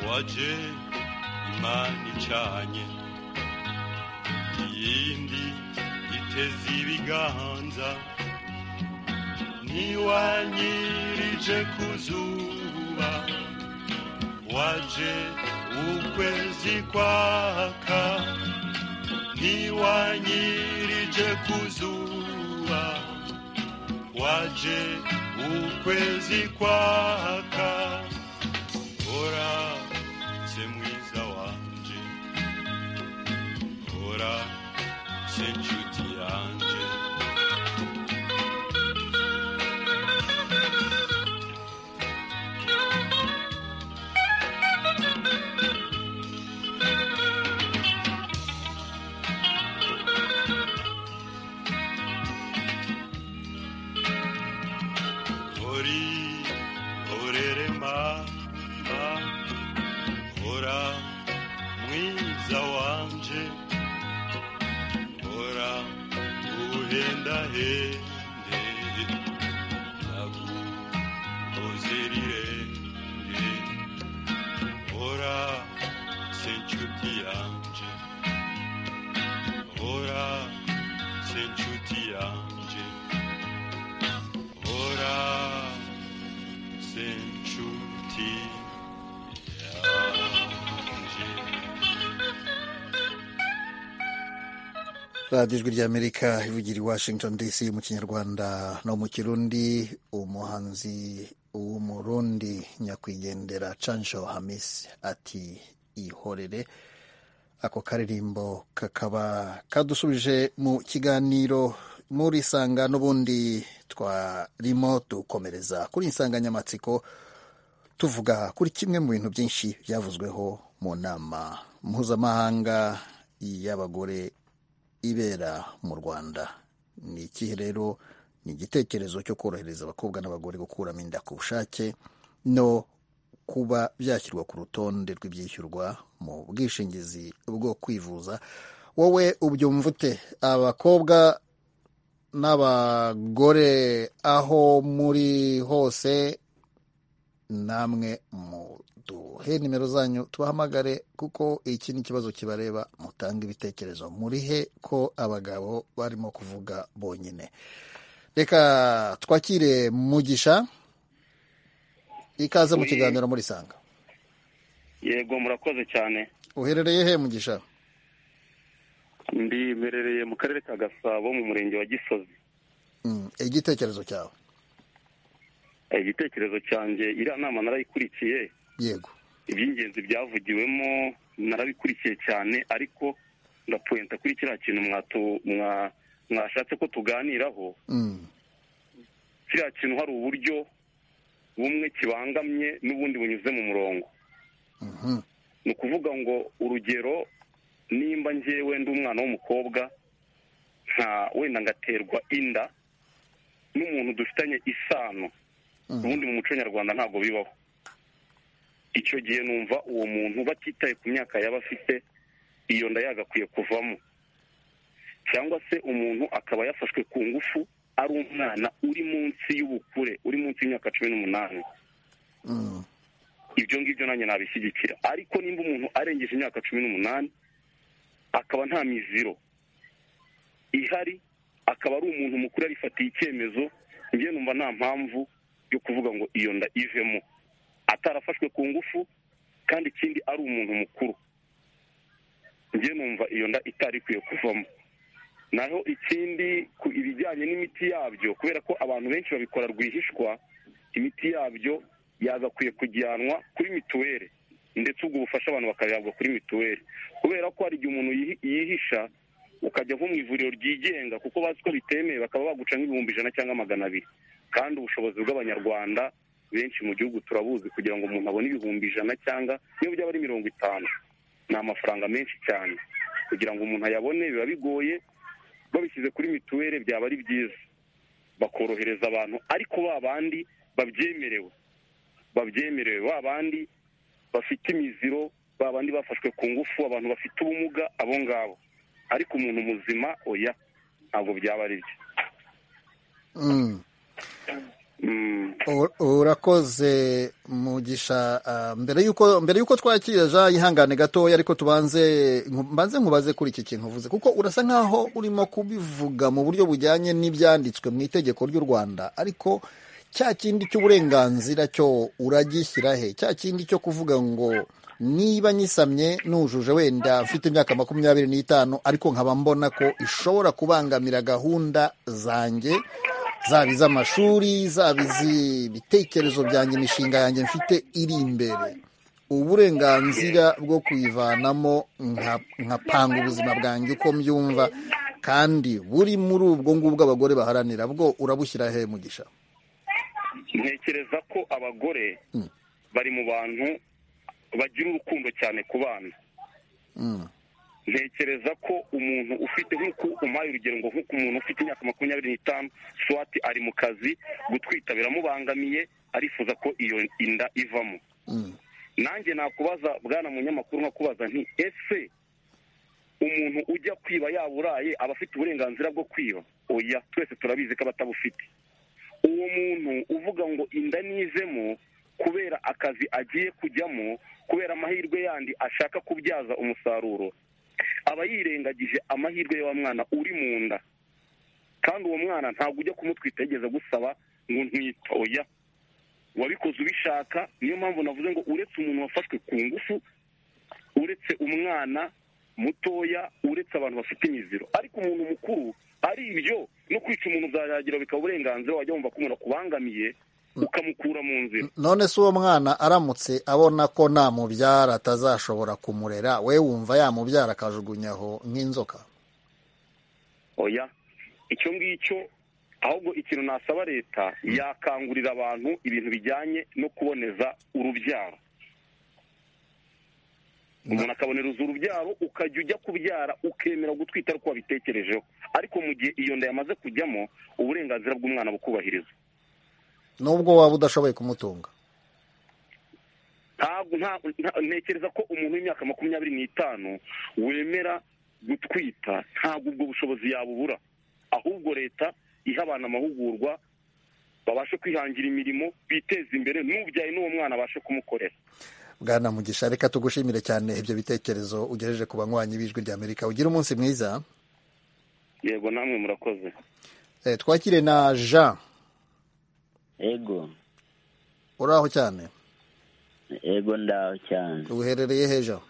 Speaker 17: waje imana icanye iyindi iteze ibiganza niwanyirije ku zuba waje ukwezi kwaka niwanyirije ku zuba waje ukwezi kwaka ora se mwiza wanje ora se nshuti yanje ori orere mama ora mwiza wanje ora uhenda hende naguhozerire ora senchuti yanje ora senchuti yanje ora senchuti
Speaker 1: radiyo ijwi ry'amerika ivugira i washington dc mu kinyarwanda no mu kirundi umuhanzi w'umurundi nyakwigendera cansho hamis ati ihorere ako karirimbo kakaba kadusubije mu kiganiro muri sanga n'ubundi twarimo dukomereza kuri insanganyamatsiko tuvuga kuri kimwe mu bintu byinshi byavuzweho mu nama mpuzamahanga y'abagore ibera mu rwanda ni ikihe rero ni igitekerezo cyo korohereza abakobwa n'abagore gukuramo inda ku bushake no kuba byashyirwa ku rutonde rw'ibyishyurwa mu bwishingizi bwo kwivuza wowe ubyumva ute abakobwa n'abagore aho muri hose namwe muduhe nimero zanyu tubahamagare kuko iki ni ikibazo kibareba mutanga ibitekerezo murihe ko abagabo barimo kuvuga bonyine reka twakire mugisha ikaze mu
Speaker 18: Oui.
Speaker 1: kiganiro muri sanga
Speaker 18: yego murakoze cyane
Speaker 1: uherereye he mugisha
Speaker 18: ndi mberereye mu karere ka gasabo mu murenge wa gisozi
Speaker 1: Mm, igitekerezo cyawe
Speaker 18: igitekerezo cyanjye iriya nama narayikurikiye
Speaker 1: yego
Speaker 18: iby'ingenzi byavugiwemo narabikurikiye cyane ariko ndapuwenta kuri kiriya kintu mwatu- mwa- mwashatse ko tuganiraho
Speaker 1: Mm,
Speaker 18: kiriya kintu hari uburyo bumwe kibangamye n'ubundi bunyuze mu murongo
Speaker 1: mhm,
Speaker 18: ni ukuvuga ngo urugero nimba njyewe ndi umwana w'umukobwa nka wenda ngaterwa inda n'umuntu dufitanye isano ubundi mu muco nyarwanda ntabwo bibaho icyo gihe numva uwo muntu batitaye ku myaka yaba afite iyo nda yagakwiye kuvamo cyangwa se umuntu akaba yafashwe ku ngufu ari umwana uri munsi y'ubukure uri munsi y'imyaka cumi n'umunani
Speaker 1: mm,
Speaker 18: ibyo ngibyo nanjye nabishyigikira ariko nimba umuntu arengeje imyaka cumi n'umunani akaba nta miziro ihari akaba ari umuntu mukuru yarifatiye icyemezo njye numva nta mpamvu yo kuvuga ngo iyo nda ivemo atarafashwe ku ngufu kandi ikindi ari umuntu mukuru njye numva iyo nda itari ikwiye kuvamo naho ikindi ku ibijyanye n'imiti yabyo kubera ko abantu benshi babikora rwihishwa imiti yabyo yagakwiye kujyanwa kuri mituweli ndetse ubwo bufasha abantu bakayahabwa kuri mituweli kubera ko hari igihe umuntu yihi- yihisha ukajya nko mu ivuriro ryigenga kuko bazi ko bitemewe bakaba baguca nk'ibihumbi ijana cyangwa magana abiri kandi ubushobozi bw'abanyarwanda benshi mu gihugu turabuzi kugira ngo umuntu abone ibihumbi ijana cyangwa niyo byaba ari mirongo itanu ni amafaranga menshi cyane kugira ngo umuntu ayabone biba bigoye babishyize kuri mituweli byaba ari byiza bakorohereza abantu ariko ba bandi babyemerewe babyemerewe ba bandi bafite imiziro ba bandi bafashwe ku ngufu abantu bafite ubumuga abo ngabo ariko umuntu muzima oya ntabwo byaba ari byo
Speaker 1: mm. urakoze mugisha mbere yuko mbere yuko twakira ja ihangane gatoya ariko tubanze mbanze nkubaze kuri iki kintu uvuze kuko urasa nkaho urimo kubivuga mu buryo bujyanye n'ibyanditswe mu itegeko ry'u rwanda ariko cya kindi cy'uburenganzira cyo uragishyira he cya kindi cyo kuvuga ngo niba nyisamye nujuje wenda mfite imyaka makumyabiri n'itanu ariko nkaba mbona ko ishobora kubangamira gahunda zanjye zaba iz'amashuri zaba iz'ibitekerezo byanjye imishinga yanjye mfite iri imbere uburenganzira bwo kuyivanamo nkapanga ubuzima bwanjye uko mbyumva kandi buri muri ubwo ngubwo abagore baharanira bwo urabushyira he mugisha
Speaker 18: ntekereza ko abagore bari mu bantu bagira urukundo cyane ku bana ntekereza ko umuntu ufite nk'uko umpaye urugero ngo nk'uko umuntu ufite imyaka makumyabiri n'itanu swati ari mu kazi gutwita biramubangamiye arifuza ko iyo inda ivamo nanjye nakubaza bwana munyamakuru nkakubaza nti ese umuntu ujya kwiba yaburaye aba afite uburenganzira bwo kwiba oya twese turabizi ko abatabufite uwo muntu uvuga ngo inda nizemo kubera akazi agiye kujyamo kubera amahirwe yandi ashaka kubyaza umusaruro aba yirengagije amahirwe y'uwo mwana uri mu nda kandi uwo mwana ntabwo ujya kumutwita yigeze agusaba ngo ntitoya wabikoze ubishaka niyo mpamvu navuze ngo uretse umuntu wafashwe ku ngufu uretse umwana mutoya uretse abantu bafite imiziro ariko umuntu mukuru ari ibyo no kwica umuntu byarangira bikaba uburenganzira wajya wumva ko umuntu akubangamiye ukamukura mu nzira
Speaker 1: none se uwo mwana aramutse abona ko nta mubyara atazashobora kumurera we wumva yamubyara akajugunyaho nk'inzoka
Speaker 18: oya icyo ngicyo ahubwo ikintu nasaba leta yakangurira abantu ibintu bijyanye no kuboneza urubyaro umuntu akabonereza urubyaro ukajya ujya kubyara ukemera gutwita ariko wabitekerejeho ariko mu gihe iyo nda yamaze kujyamo uburenganzira bw'umwana bukubahirizwa
Speaker 1: nubwo waba udashoboye kumutunga
Speaker 18: ntabwo ntekereza ko umuntu w'imyaka makumyabiri n'itanu wemera gutwita ntabwo ubwo bushobozi yabubura ahubwo leta iha abantu amahugurwa babashe kwihangira imirimo biteza imbere n'ubyaye n'uwo mwana abashe kumukorera
Speaker 1: bwana mugisha reka tugushimire cyane ibyo bitekerezo ugejeje ku banywanyi b'ijwi ry'amerika ugira umunsi mwiza
Speaker 18: yego namwe murakoze
Speaker 1: twakire na jean
Speaker 19: ego
Speaker 1: uraho cyane
Speaker 19: ego ndaho cyane
Speaker 1: uherereye hejo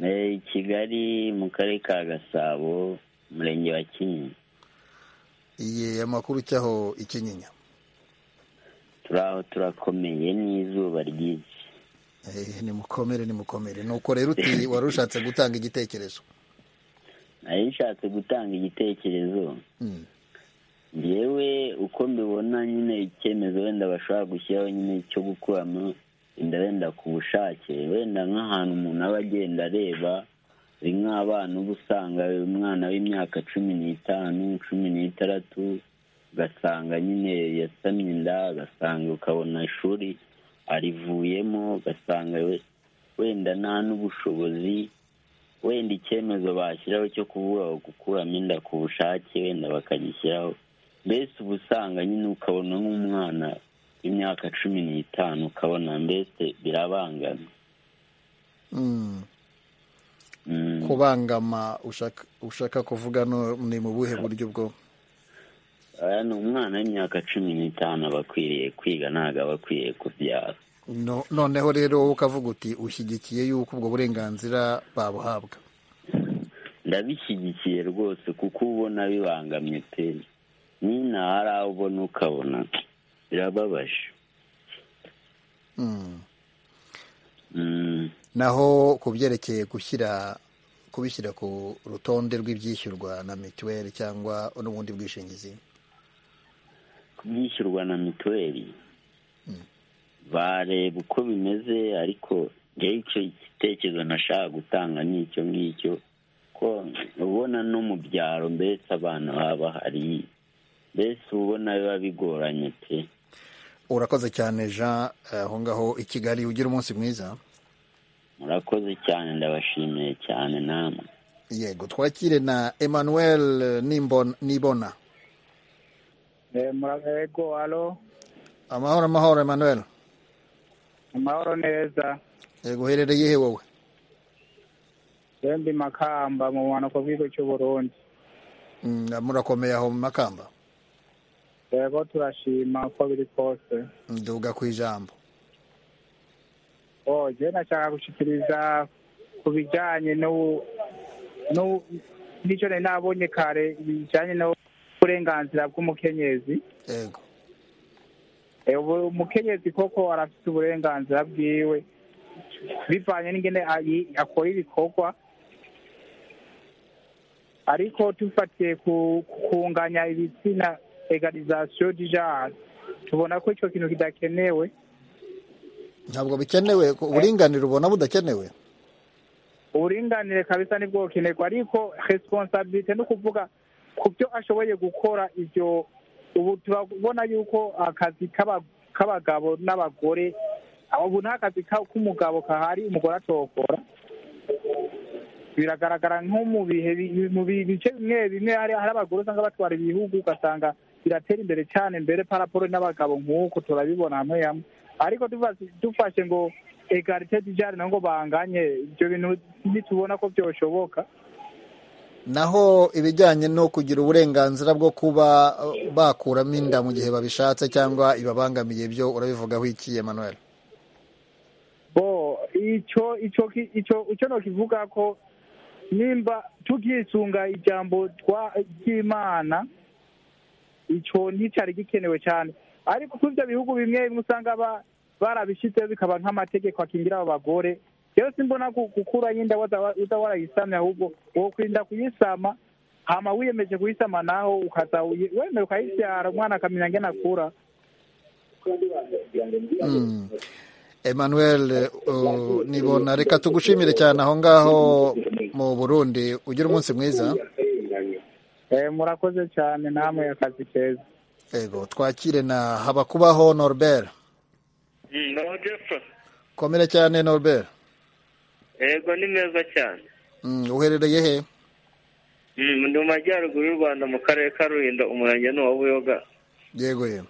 Speaker 19: i kigali mu karere ka gasabo umurenge wa kinyinya
Speaker 1: iye amakuru icyaho ikinyinya
Speaker 19: turaho turakomeye n'izuba ryinshi
Speaker 1: nimukomere nimukomere nuko rero uti wari ushatse gutanga igitekerezo
Speaker 19: nari nshatse gutanga igitekerezo yewe uko mbibona nyine icyemezo wenda bashobora gushyiraho nyine cyo gukuramo inda wenda ku bushake wenda nk'ahantu umuntu aba agenda areba ni nk'abana uba usanga umwana w'imyaka cumi n'itanu cumi n'itandatu ugasanga nyine yasamye inda ugasanga ukabona ishuri arivuyemo ugasanga wenda nta n'ubushobozi wenda icyemezo bashyiraho cyo kuvuga gukuramo inda ku bushake wenda bakagishyiraho mbese uba usanga nyine ukabona nk'umwana w'imyaka cumi n'itanu ukabona mbese birabangama
Speaker 1: kubangama ushaka kuvuga ni mu buhe buryo bwo
Speaker 19: ni umwana w'imyaka cumi n'itanu aba akwiriye kwiga ntabwo aba akwiriye kubyara
Speaker 1: noneho rero wowe ukavuga uti ushyigikiye yuko ubwo burenganzira babuhabwa
Speaker 19: ndabishyigikiye rwose kuko ubona bibangamye pe nyine hari aho ubona ukabona birababaje
Speaker 1: naho ku byerekeye gushyira kubishyira ku rutonde rw'ibyishyurwa na mituweli cyangwa n'ubundi bwishingizi
Speaker 19: kubwishyurwa na mituweli bareba uko bimeze ariko njyewe icyo gitekerezo nashaka gutanga ni icyo ngicyo ko ubona no mu byaro mbese abana baba bahari mbese ubona biba bigoranye pe
Speaker 1: urakoze cyane jean aho ngaho i kigali ugira umunsi mwiza
Speaker 19: murakoze cyane ndabashimiye cyane namwe
Speaker 1: yego twakire na emmanuel nibona
Speaker 20: muragego alo
Speaker 1: amahoro amahoro emmanuel
Speaker 20: amahoro neza
Speaker 1: yego uherereye he wowe
Speaker 20: ndi makamba mu bumanuko bw'igihugu cy'u burundi
Speaker 1: Mm, murakomeye aho mu makamba
Speaker 20: yego turashima uko biri kose
Speaker 1: nduga ku ijambo
Speaker 20: oh je nashaka gushikiriza ku bijyanye n'u- n'u- n'icyo nari nabonye kare bijyanye n'uburenganzira bw'umukenyezi
Speaker 1: yego
Speaker 20: Eh, ubu umukenyezi koko arafite uburenganzira bwiwe bivanye n'ingene ayi- akora ibikorwa ariko tufatiye ku ku kunganya ibitsina egalizasiyo dijari tubona ko icyo kintu kidakenewe
Speaker 1: ntabwo bikenewe ko uburinganire ubona budakenewe
Speaker 20: uburinganire kabisa nibwo bukenerwa ariko resiponsabirite ni ukuvuga ku byo ashoboye gukora ibyo ubu turabona yuko akazi k'aba- k'abagabo n'abagore ubu nta kazi ka- k'umugabo kahari umugore atokora biragaragara nko mu bihe bi- mu bi- bice bimwe bimwe hari hari abagore usanga batwara ibihugu ugasanga biratera imbere cyane mbere paraporo n'abagabo nk'uko turabibona hamwe hamwe ariko tuva- dufashe ngo egarite dijari ngo banganye ibyo bintu nitubona ko byoshoboka
Speaker 1: naho ibijyanye no kugira uburenganzira bwo kuba uh, bakuramo inda mu gihe babishatse cyangwa ibabangamiye byo urabivugaho iki emmanuel
Speaker 20: bo icyo icyo ki- icyo icyo nokivuga ko nimba tukisunga ijambo twa ry'imana icyo nticyari gikenewe cyane ariko kuri ibyo bihugu bimwe bimwe usanga ba- barabishyizeho bikaba nk'amategeko akingira abo bagore rero simbona ku- gukuraho inda waza- uza warayisamya ahubwo wokwirinda kuyisama hama wiyemeje kuyisama naho ukaza uyi- wemera ukayibyara umwana akamenya ngene akura
Speaker 1: Mm. emmanuel uh, nibona reka tugushimire cyane aho ngaho mu burundi ugira umunsi mwiza
Speaker 20: Eh, murakoze cyane namwe akazi keza
Speaker 1: yego twakire na habakubaho norbert
Speaker 21: naho jepfa
Speaker 1: komera cyane norbert
Speaker 21: yego ni meza cyane
Speaker 1: Mm, uherereye he
Speaker 21: Mm, ndi mu majyaruguru y'u rwanda mu karere ka rulindo umurenge ni uwa buyoga
Speaker 1: yego yego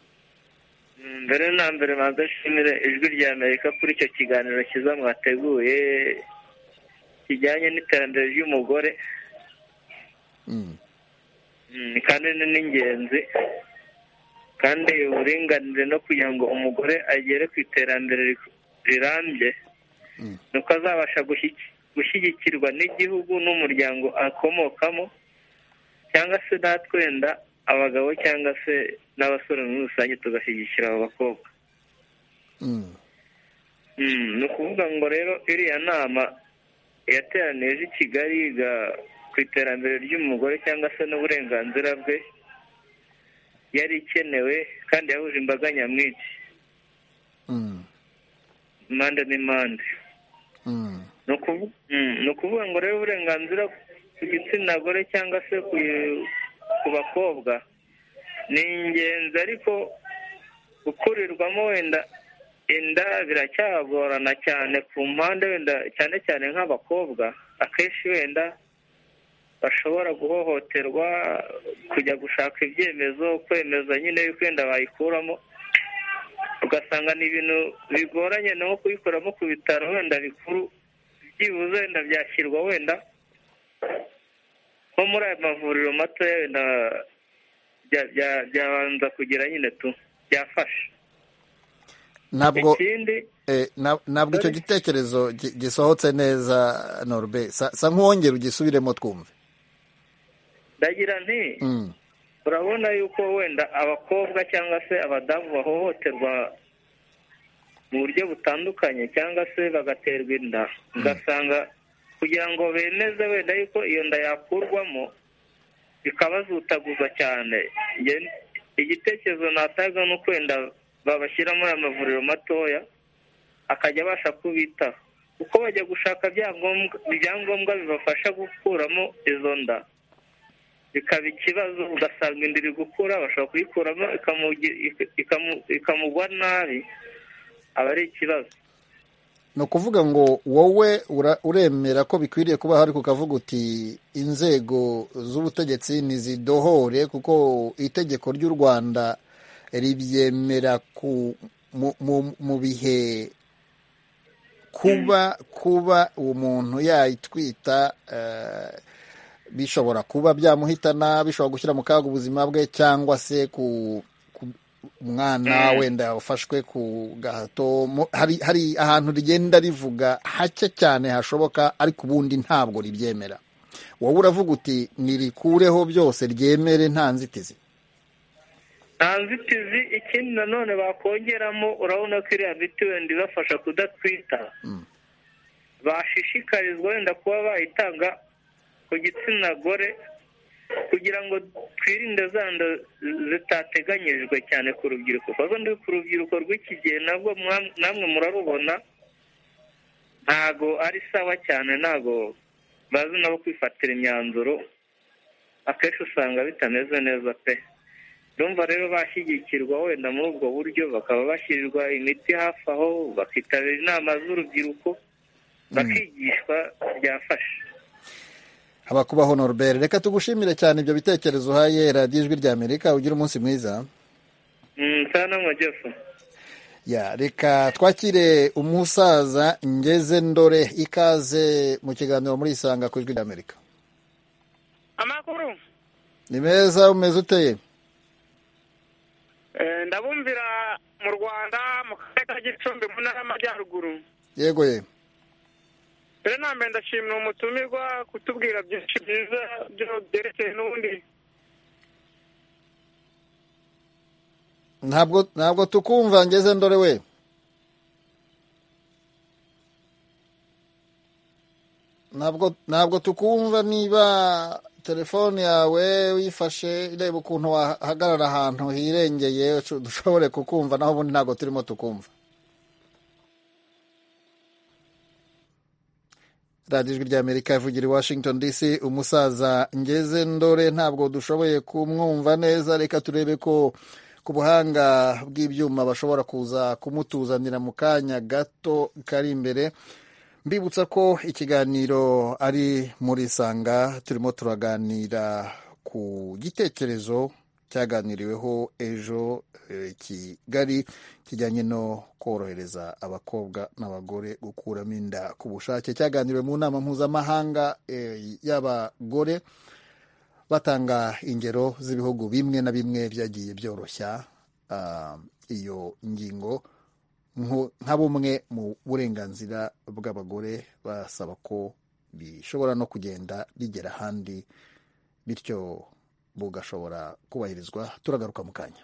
Speaker 21: Mm, mbere na mbere manza nshimire ijwi rya amerika kuri icyo kiganiro cyiza mwateguye kijyanye n'iterambere ry'umugore
Speaker 1: Mm.
Speaker 21: Mm, kandi ni n'ingenzi kandi uburinganire no kugira ngo umugore agere ku iterambere ri- rirambye ni uko azabasha gushyi- gushyigikirwa n'igihugu n'umuryango akomokamo cyangwa se natwe wenda abagabo cyangwa se n'abasore muri rusange tugashyigikira abo bakobwa
Speaker 1: Mm.
Speaker 21: Mm, ni ukuvuga ngo rero iriya nama yateranije i kigali yiga ku iterambere ry'umugore cyangwa se n'uburenganzira bwe yari ikenewe kandi yahuje imbaga nyamwinshi
Speaker 1: Mm.
Speaker 21: impande n'impande
Speaker 1: Mm.
Speaker 21: ni ukuvu- mm, ni ukuvuga ngo rero uburenganzira ku gitsina gore cyangwa se ku ku bakobwa ni ingenzi ariko gukurirwamo wenda inda biracyagorana cyane ku mpande wenda cyane cyane nk'abakobwa akenshi wenda bashobora guhohoterwa kujya gushaka ibyemezo kwemeza nyine yuko wenda bayikuramo ugasanga ni ibintu bigoranye no kubikoramo ku bitaro wenda bikuru byibuze wenda byashyirwa wenda nko muri aya mavuriro matoya wenda bya- bya- byabanza kugira nyine tu byafasha
Speaker 1: ntabwo
Speaker 21: ikindi
Speaker 1: Eh, na- ntabwo icyo gitekerezo gi- gisohotse neza norbe sa sa nk'uwongera ugisubiremo twumve
Speaker 21: ndagira nti
Speaker 1: Mm,
Speaker 21: urabona yuko wenda abakobwa cyangwa se abadamu bahohoterwa mu buryo butandukanye cyangwa se bagaterwa inda ugasanga kugira ngo bemeze wenda yuko iyo nda yakurwamo bikabazutaguza cyane Nge- igitekerezo natanga ni uko wenda babashyira muri aya mavuriro matoya akajya abasha kubitaho kuko bajya gushaka byangombwa- ibyangombwa bibafasha gukuramo izo nda bikaba ikibazo ugasanga inda iri gukura bashobora kuyikuramo ikamugi- ikamu- ikamugwa nabi aba ari ikibazo
Speaker 1: ni ukuvuga ngo wowe uremera ko bikwiriye kuba hari kukavuga uti inzego z'ubutegetsi ntizidohore kuko itegeko ry'u rwanda ribyemera mu bihe kuba kuba umuntu yayitwita bishobora kuba byamuhitana bishobora gushyira mu kaga ubuzima bwe cyangwa se ku umwana wenda ufashwe ku gahato hari ahantu rigenda rivuga hake cyane hashoboka ariko ubundi ntabwo ribyemera wowe uravuga uti nirikureho byose ryemere nta nzitizi
Speaker 21: nta nzitizi ikindi nanone bakongeramo urabona ko iriya miti wenda ibafasha kudatwita bashishikarizwa wenda kuba bayitanga ku gitsina gore kugira ngo twirinde za nda zitateganyijwe cyane ku rubyiruko kuko ndi ku rubyiruko rw'iki gihe nabwo namwe murarubona ntago ari sawa cyane ntago bazi nabo kwifatira imyanzuro akenshi usanga bitameze neza pe urumva rero bashyigikirwa wenda muri ubwo buryo bakaba bashyirirwa imiti hafi aho bakitabira inama z'urubyiruko bakigishwa byafasha
Speaker 1: habakubaho norbert reka tugushimire cyane ibyo bitekerezo uhaye radiyo ijwi rya amerika ugira umunsi mwiza ya reka twakire umusaza ngeze ndore ikaze mu kiganiro muri isanga ku ijwi rya amerika
Speaker 5: amakuru
Speaker 1: ni meza umeze uteye
Speaker 5: ndabumvira mu rwanda mu karere ka gicumbi mu ntara y'amajyaruguru
Speaker 1: yego ye
Speaker 5: rero nambere ndashimira umutumirwa kutubwira byinshi byiza byo byerekeye n'ubundi
Speaker 1: ntabwo ntabwo tukumva ngeze ndore we ntabwo ntabwo tukumva niba telefone yawe uyifashe ireba ukuntu wahagarara ahantu hirengeye dushobore kukumva naho ubundi ntabwo turimo tukumva radiyo ijwi ry'amerika ivugira i washington dc umusaza ngeze ndore ntabwo dushoboye kumwumva neza reka turebe ko ku buhanga bw'ibyuma bashobora kuza kumutuzanira mu kanya gato kari imbere mbibutsa ko ikiganiro ari muri sanga turimo turaganira ku gitekerezo cyaganiriweho ejo kigali kijyanye no korohereza abakobwa n'abagore gukuramo inda ku bushake cyaganiriwe mu nama mpuzamahanga y'abagore batanga ingero z'ibihugu bimwe na bimwe byagiye byoroshya iyo ngingo nka bumwe mu burenganzira bw'abagore basaba ko bishobora no kugenda bigera ahandi bityo bugashobora kubahirizwa turagaruka mu kanya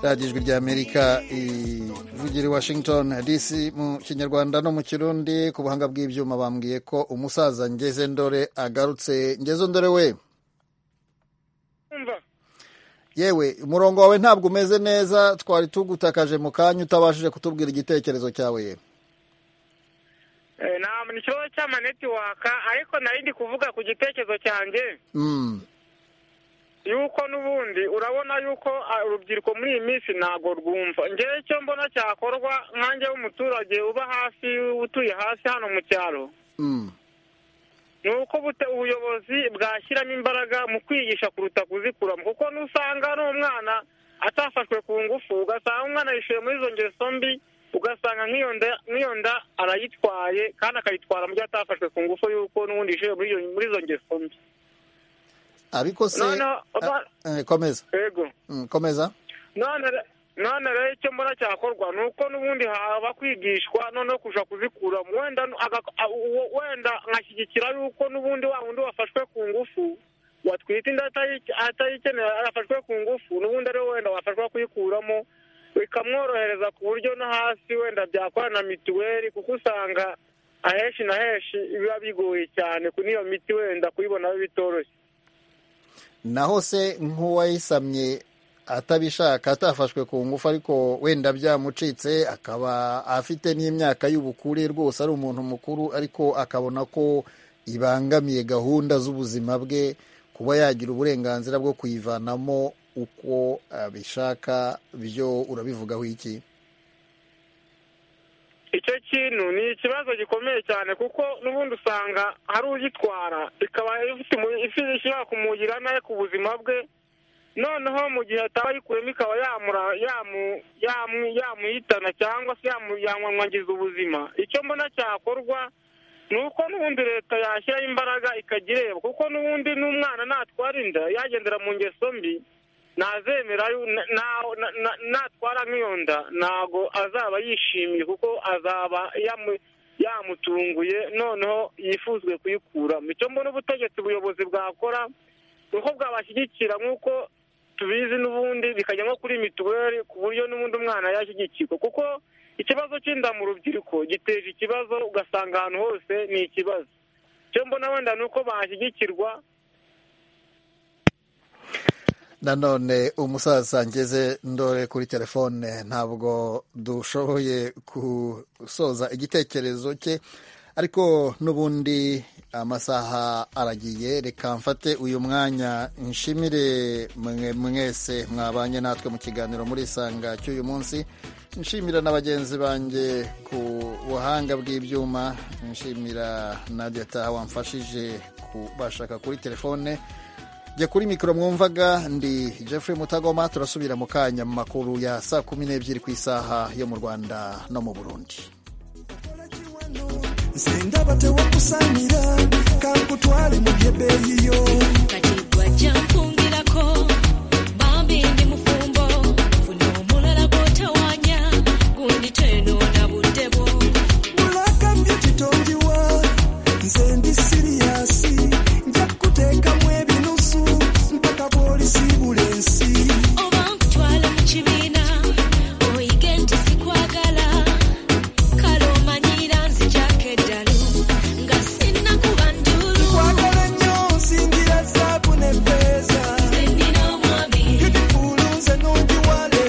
Speaker 1: radiyo ijwi ry'amerika ivugira i washington dc mu kinyarwanda no mu kirundi ku buhanga bw'ibyuma bambwiye ko umusaza ngeze ndore agarutse ngeze ndore we yewe umurongo wawe ntabwo umeze neza twari tugutakaje mu kanya utabashije kutubwira igitekerezo cyawe ye
Speaker 5: ntabwo ni ikibazo cy'amanetiwaka ariko nari ndi kuvuga ku gitekerezo cyanjye yuko n'ubundi urabona yuko ah, urubyiruko muri iyi minsi ntabwo rwumva ngewe icyo mbona cyakorwa nkanjye w'umuturage uba hafi utuye hasi hano mu cyaro ni uko bute- ubuyobozi bwashyiramo imbaraga mu kwigisha kuruta kuzikuramo kuko n'usanga n'umwana atafashwe ku ngufu ugasanga umwana yishuye muri izo ngeso mbi ugasanga nk'iyo nda- nk'iyo nda arayitwaye kandi akayitwara mu gihe atafashwe ku ngufu y'uko n'ubundi yishuye muri iyo- muri izo ngeso mbi
Speaker 1: ariko se
Speaker 5: Noneho,
Speaker 1: Ah, eh, komeza
Speaker 5: yego
Speaker 1: Mm, komeza
Speaker 5: none re- none rero icyo mbona cyakorwa ni uko n'ubundi haba kwigishwa noneho kuja kuzikura wenda nu- aga- a- uwo- wenda nkashyigikira yuko n'ubundi wa wundi wafashwe ku ngufu watwite inda atayi- atayikeneye afashwe ku ngufu n'ubundi ariwe wenda wafashwa kuyikuramo bikamworohereza ku buryo no hasi wenda byakora na mituweli kuko usanga ahenshi na henshi biba bigoye cyane kuri iyo miti wenda kuyibona bitoroshye
Speaker 1: naho se nk'uwayisamye atabishaka atafashwe ku ngufu ariko wenda byamucitse akaba afite n'imyaka y'ubukure rwose ari umuntu mukuru ariko akabona ko ibangamiye gahunda z'ubuzima bwe kuba yagira uburenganzira bwo kuyivanamo uko abishaka byo urabivugaho iki
Speaker 5: icyo kintu ni ikibazo gikomeye cyane kuko n'ubundi usanga hari uyitwara ikaba ifite umu- ifi- ishobora kumugira nawe ku buzima bwe noneho mu gihe ataba ayikuremo ikaba yamura- yamu- yamu- yamuhitana cyangwa se yamu- yamwangiza ubuzima icyo mbona cyakorwa ni uko n'ubundi leta yashyiraho imbaraga ikajya ireba kuko n'ubundi n'umwana natwara inda yagendera mu ngeso mbi ntazemera yu- na- na- na- na- natwara nk'iyo nda ntabwo azaba yishimiye kuko azaba yamu- yamutunguye noneho yifuzwe kuyikuramo icyo mbona ubutegetsi ubuyobozi bwakora ni uko bwabashyigikira nk'uko tubizi n'ubundi bikajya nko kuri mituweli ku buryo n'ubundi umwana yashyigikirwa kuko ikibazo cy'inda mu rubyiruko giteje ikibazo ugasanga ahantu hose ni ikibazo icyo mbona wenda ni uko bashyigikirwa
Speaker 1: nanone umusaza ngeze ndore kuri telefone ntabwo dushoboye gusoza igitekerezo cye ariko n'ubundi amasaha aragiye reka mfate uyu mwanya nshimire mwe- mwese mwabanye natwe mu kiganiro muri isanga cy'uyu munsi nshimira na bagenzi banjye ku buhanga bw'ibyuma nshimira na deta wamfashije kubashaka kuri telefone jya kuri mikoro mwumvaga ndi jeffrey mutagoma turasubira mu kanya mu makuru ya saa kumi n'ebyiri ku isaha yo mu rwanda no mu burundi
Speaker 6: sindaba tewakusanira kankutwale mu byebeeyiyo
Speaker 22: kungirako bambi ndi mufumbo funo omulala gwotawanya gundi twenona budde bwo
Speaker 6: mulakambye kitongiwa nze ndi siriyasi nja kukuteekamu ebinusu mpaka bw'olisiibula ensi
Speaker 22: oba nkutwala mu kibiina oyige nti sikwagala kale omanyira nzijako eddalu nga sinnakuba njulu
Speaker 6: nkwagala nnyo nsingira zaabu ne feeza
Speaker 22: zenina omwami
Speaker 6: Beautiful,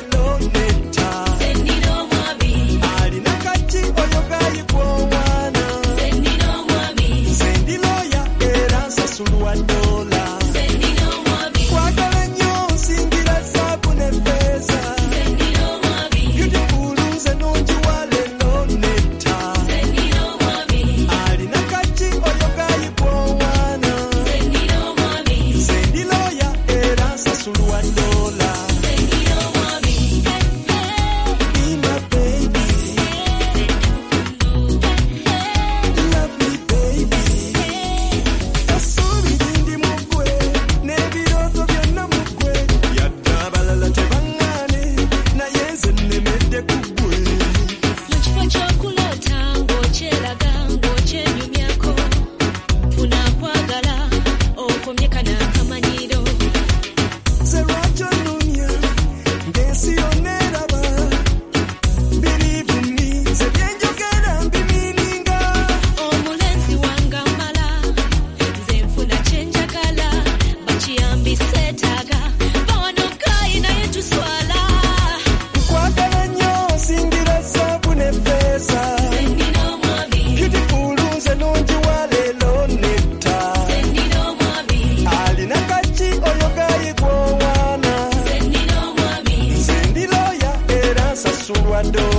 Speaker 6: badoo